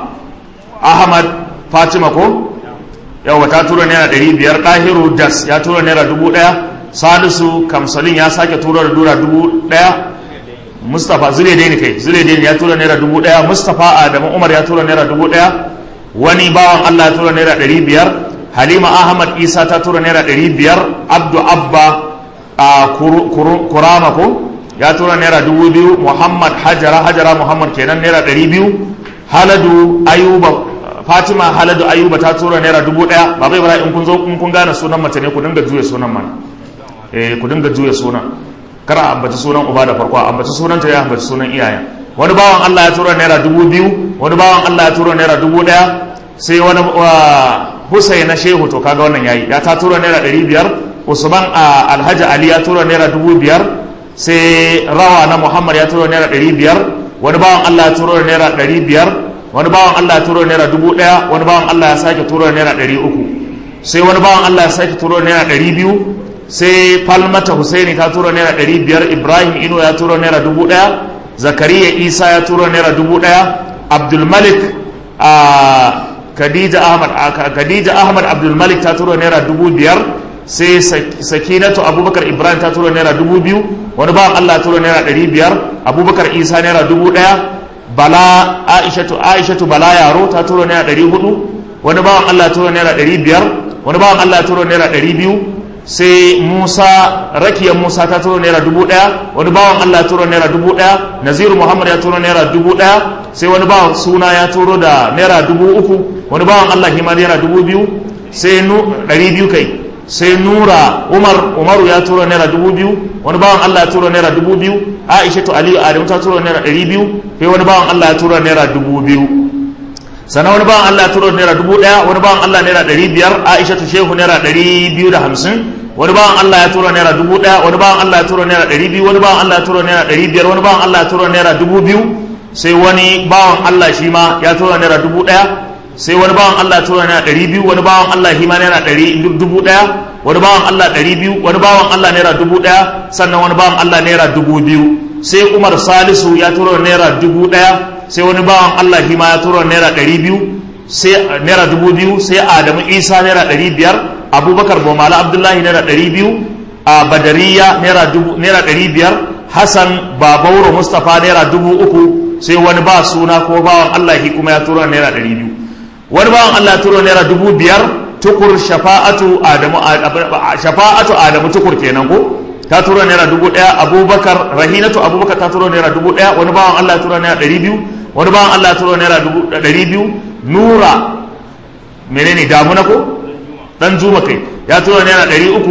Ahmad Fatima ko yawa ta tura naira ɗari biyar ɗahiru das ya tura naira dubu ɗaya salisu kamsalin ya sake tura da dura dubu ɗaya mustapha zule dai kai zule dai ya tura naira dubu ɗaya mustapha adamu umar ya tura naira dubu ɗaya wani bawan allah ya tura naira ɗari biyar halima ahmad isa ta tura naira ɗari biyar abdu abba a kurama ko ya tura naira dubu biyu muhammad hajara hajara muhammad kenan naira ɗari biyu haladu ayuba fatima haladu ayuba ta tura naira dubu daya ba bai bara in kun zo in kun gane sunan mace ne ku dinga juya sunan mana eh ku dinga juya sunan kar a ambaci sunan uba da farko a ambaci sunan ta ya ambaci sunan iyayen wani bawan Allah ya tura naira dubu biyu wani bawan Allah ya tura naira dubu daya sai wani Hussein na Shehu to kaga wannan yayi ya ta tura naira ɗari biyar Usman Alhaji Ali ya tura naira dubu biyar sai Rawa na Muhammad ya tura naira ɗari biyar wani bawan Allah ya tura naira ɗari biyar wani bawan Allah ya turo naira dubu ɗaya wani bawan Allah ya sake turo naira ɗari uku sai wani bawan Allah ya sake turo naira ɗari biyu sai falmata husaini ta turo naira ɗari biyar ibrahim ino ya turo naira dubu ɗaya zakariya isa ya turo naira dubu ɗaya abdulmalik a khadija ahmad khadija ahmad abdulmalik ta turo naira dubu biyar sai sakinatu abubakar ibrahim ta turo naira dubu biyu wani bawan Allah ya turo naira ɗari biyar abubakar isa naira dubu ɗaya bala aishatu aishatu bala yaro ta turo naira ɗari hudu wani bawan allah turo naira ɗari biyar wani bawan allah turo naira ɗari biyu sai musa rakiyar musa ta turo naira dubu ɗaya wani bawan allah turo naira dubu ɗaya naziru muhammad ya turo naira dubu ɗaya sai wani bawan suna ya turo da naira dubu uku wani bawan allah hima naira dubu biyu sai ɗari biyu kai sai nura umar umaru ya turo naira dubu biyu wani bawan allah ya turo naira dubu biyu aisha to aliyu adamu ta turo naira ɗari biyu sai wani bawan allah ya turo naira dubu biyu sannan wani bawan allah ya turo naira dubu ɗaya wani bawan allah naira ɗari biyar aisha to shehu naira ɗari biyu da hamsin wani bawan allah ya turo naira dubu ɗaya wani bawan allah ya turo naira ɗari biyu wani bawan allah ya turo naira ɗari biyar wani bawan allah ya turo naira dubu biyu sai wani bawan allah shi ma ya turo naira dubu ɗaya sai wani bawan Allah tura naira ɗari biyu wani bawan Allah hima naira ɗari dubu ɗaya wani bawan Allah ɗari biyu wani bawan Allah naira dubu ɗaya sannan wani bawan Allah naira dubu biyu sai Umar Salisu ya tura naira dubu ɗaya sai wani bawan Allah hima ya tura naira ɗari biyu sai naira dubu biyu sai Adamu Isa naira ɗari biyar Abubakar Bomala Abdullahi naira ɗari biyu a Badariya naira dubu naira ɗari biyar Hassan Babauro Mustapha naira dubu uku sai wani ba suna ko bawan Allah kuma ya tura naira ɗari biyu wani bawan Allah turo naira dubu biyar tukur shafa'atu adamu shafa'atu adamu tukur kenan ko ta turo naira dubu ɗaya abubakar rahinatu abubakar ta turo naira dubu ɗaya wani bawan Allah turo naira ɗari biyu wani bawan Allah turo naira dubu ɗari biyu nura menene damuna ko dan juma kai ya turo naira ɗari uku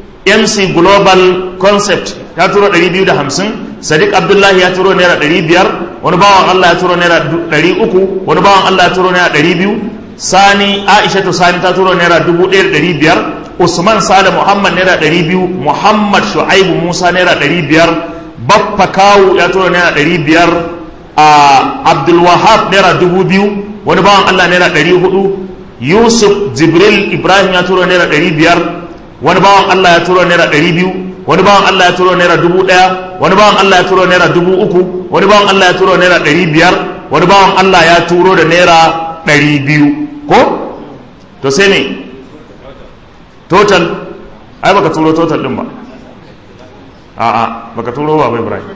mc global concept ya turo ɗari biyu da hamsin sadiq abdullahi ya turo naira ɗari biyar wani bawan allah ya turo naira ɗari uku wani bawan allah ya turo naira ɗari biyu sani aishatu sani ta turo naira dubu ɗaya da ɗari biyar usman sada muhammad naira ɗari biyu muhammad shu'aibu musa naira ɗari biyar baffa kawu ya turo naira ɗari biyar a abdulwahab naira dubu biyu wani bawan allah naira ɗari hudu yusuf jibril ibrahim ya turo naira ɗari biyar wani bawan allah ya turo naira ɗari biyu wani bawan Allah ya turo naira dubu ɗaya wani bawan Allah ya turo naira dubu uku wani bawan Allah ya turo naira ɗari biyar wani bawan Allah ya turo da naira ɗari biyu ko to sai ne total ai baka turo total ɗin ba a'a baka turo ba bai Ibrahim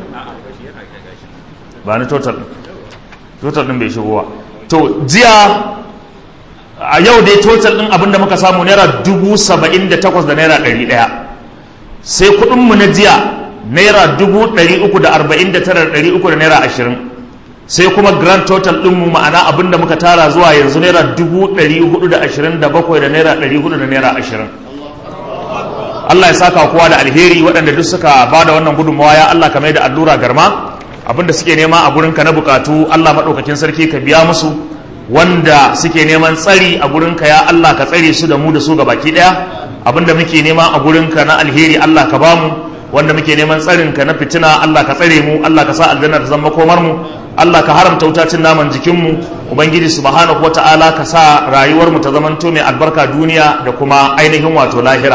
ba ni total total ɗin bai shigo ba to jiya a yau dai total ɗin abinda muka samu naira dubu saba'in da takwas da naira ɗari ɗaya sai kudinmu na jiya naira dubu ɗari uku da arba'in da tara ɗari uku da naira ashirin sai kuma grand total ɗinmu ma'ana abin da muka tara zuwa yanzu naira dubu ɗari hudu da ashirin da bakwai da naira ɗari hudu da naira ashirin Allah ya saka kowa da alheri waɗanda duk suka ba da wannan gudunmawa ya Allah kamar da allura garma abinda suke nema a gurinka na bukatu Allah maɗaukakin sarki ka biya musu wanda suke neman tsari a gurinka ya Allah ka tsare su da mu da su ga baki ɗaya abinda muke nema a gurinka na alheri Allah ka bamu wanda muke neman tsarinka na fitina Allah ka tsare mu Allah ka sa aljanna ta zama komar mu Allah ka haramta wutacin naman jikinmu ubangiji subhanahu wata'ala ka sa rayuwar mu ta zamanto mai albarka duniya da kuma ainihin wato lahira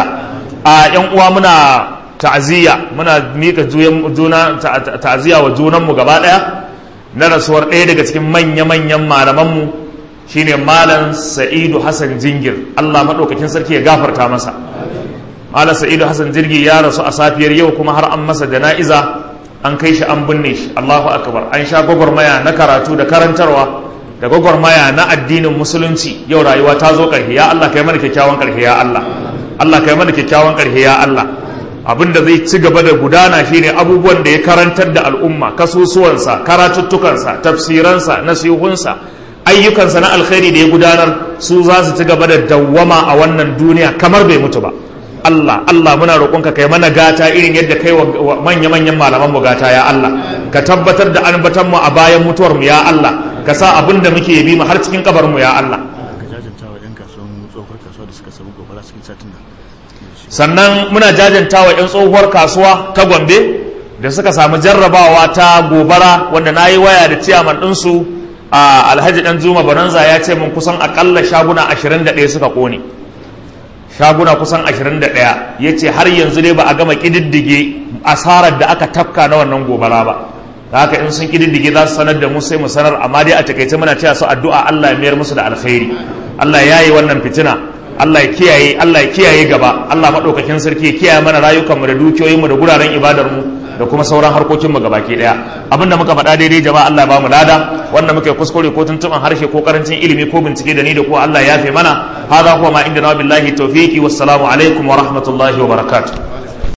a yan uwa muna ta'aziyya muna mika juna ta'aziyya wa junanmu gaba daya na rasuwar ɗaya daga cikin manya-manyan malamanmu shine malam sa'idu hassan jingir Allah maɗaukakin sarki ya gafarta masa malam sa'idu hassan jirgi ya rasu a safiyar yau kuma har an masa jana'iza an kai shi an binne shi Allahu akbar an sha gwagwarmaya na karatu da karantarwa da gwagwarmaya na addinin musulunci yau rayuwa ta zo ƙarshe ya Allah kai mana kyakkyawan ƙarshe ya Allah Allah kai mana kyakkyawan ƙarshe ya Allah abin da zai ci gaba da gudana shine abubuwan da ya karantar da al'umma kasusuwansa karatuttukansa tafsiransa nasihunsa ayyukansa na alkhairi da ya gudanar su za su ci gaba da dawwama a wannan duniya kamar bai mutu ba Allah Allah muna roƙonka kai mana gata irin yadda kai wa manya-manyan malaman mu gata ya Allah ka tabbatar da anbatan mu a bayan mutuwar mu ya Allah ka sa abin da muke bi mu har cikin kabarin mu ya Allah ka jajanta wa 'yan kasuwan tsohuwar kasuwa da suka samu gobara cikin satin nan sannan muna jajanta wa 'yan tsohuwar kasuwa ta gombe da suka samu jarrabawa ta gobara wanda na yi waya da ciyaman ɗinsu a alhaji ɗan zuma bananza ya ce mun kusan akalla shaguna 21 suka ƙone shaguna kusan 21 ya ce har yanzu dai ba a gama ƙididdige asarar da aka tafka na wannan gobara ba da haka in sun ƙididdige za su sanar da mu sai mu sanar amma dai a takaice muna cewa su addu'a Allah ya mayar musu da alkhairi Allah ya yi wannan fitina Allah ya kiyaye Allah ya kiyaye gaba Allah madaukakin sarki ya kiyaye mana rayukanmu da dukiyoyinmu da guraren ibadarmu da kuma sauran harkokinmu gabaki daya abinda muka faɗa daidai jama'a Allah ya bamu lada wanda muka yi kuskure ko tuntuban harshe ko karancin ilimi ko bincike da ni da ko Allah ya yafe mana hada huwa ma inda na billahi tawfiqi wassalamu alaikum wa rahmatullahi wa barakatuh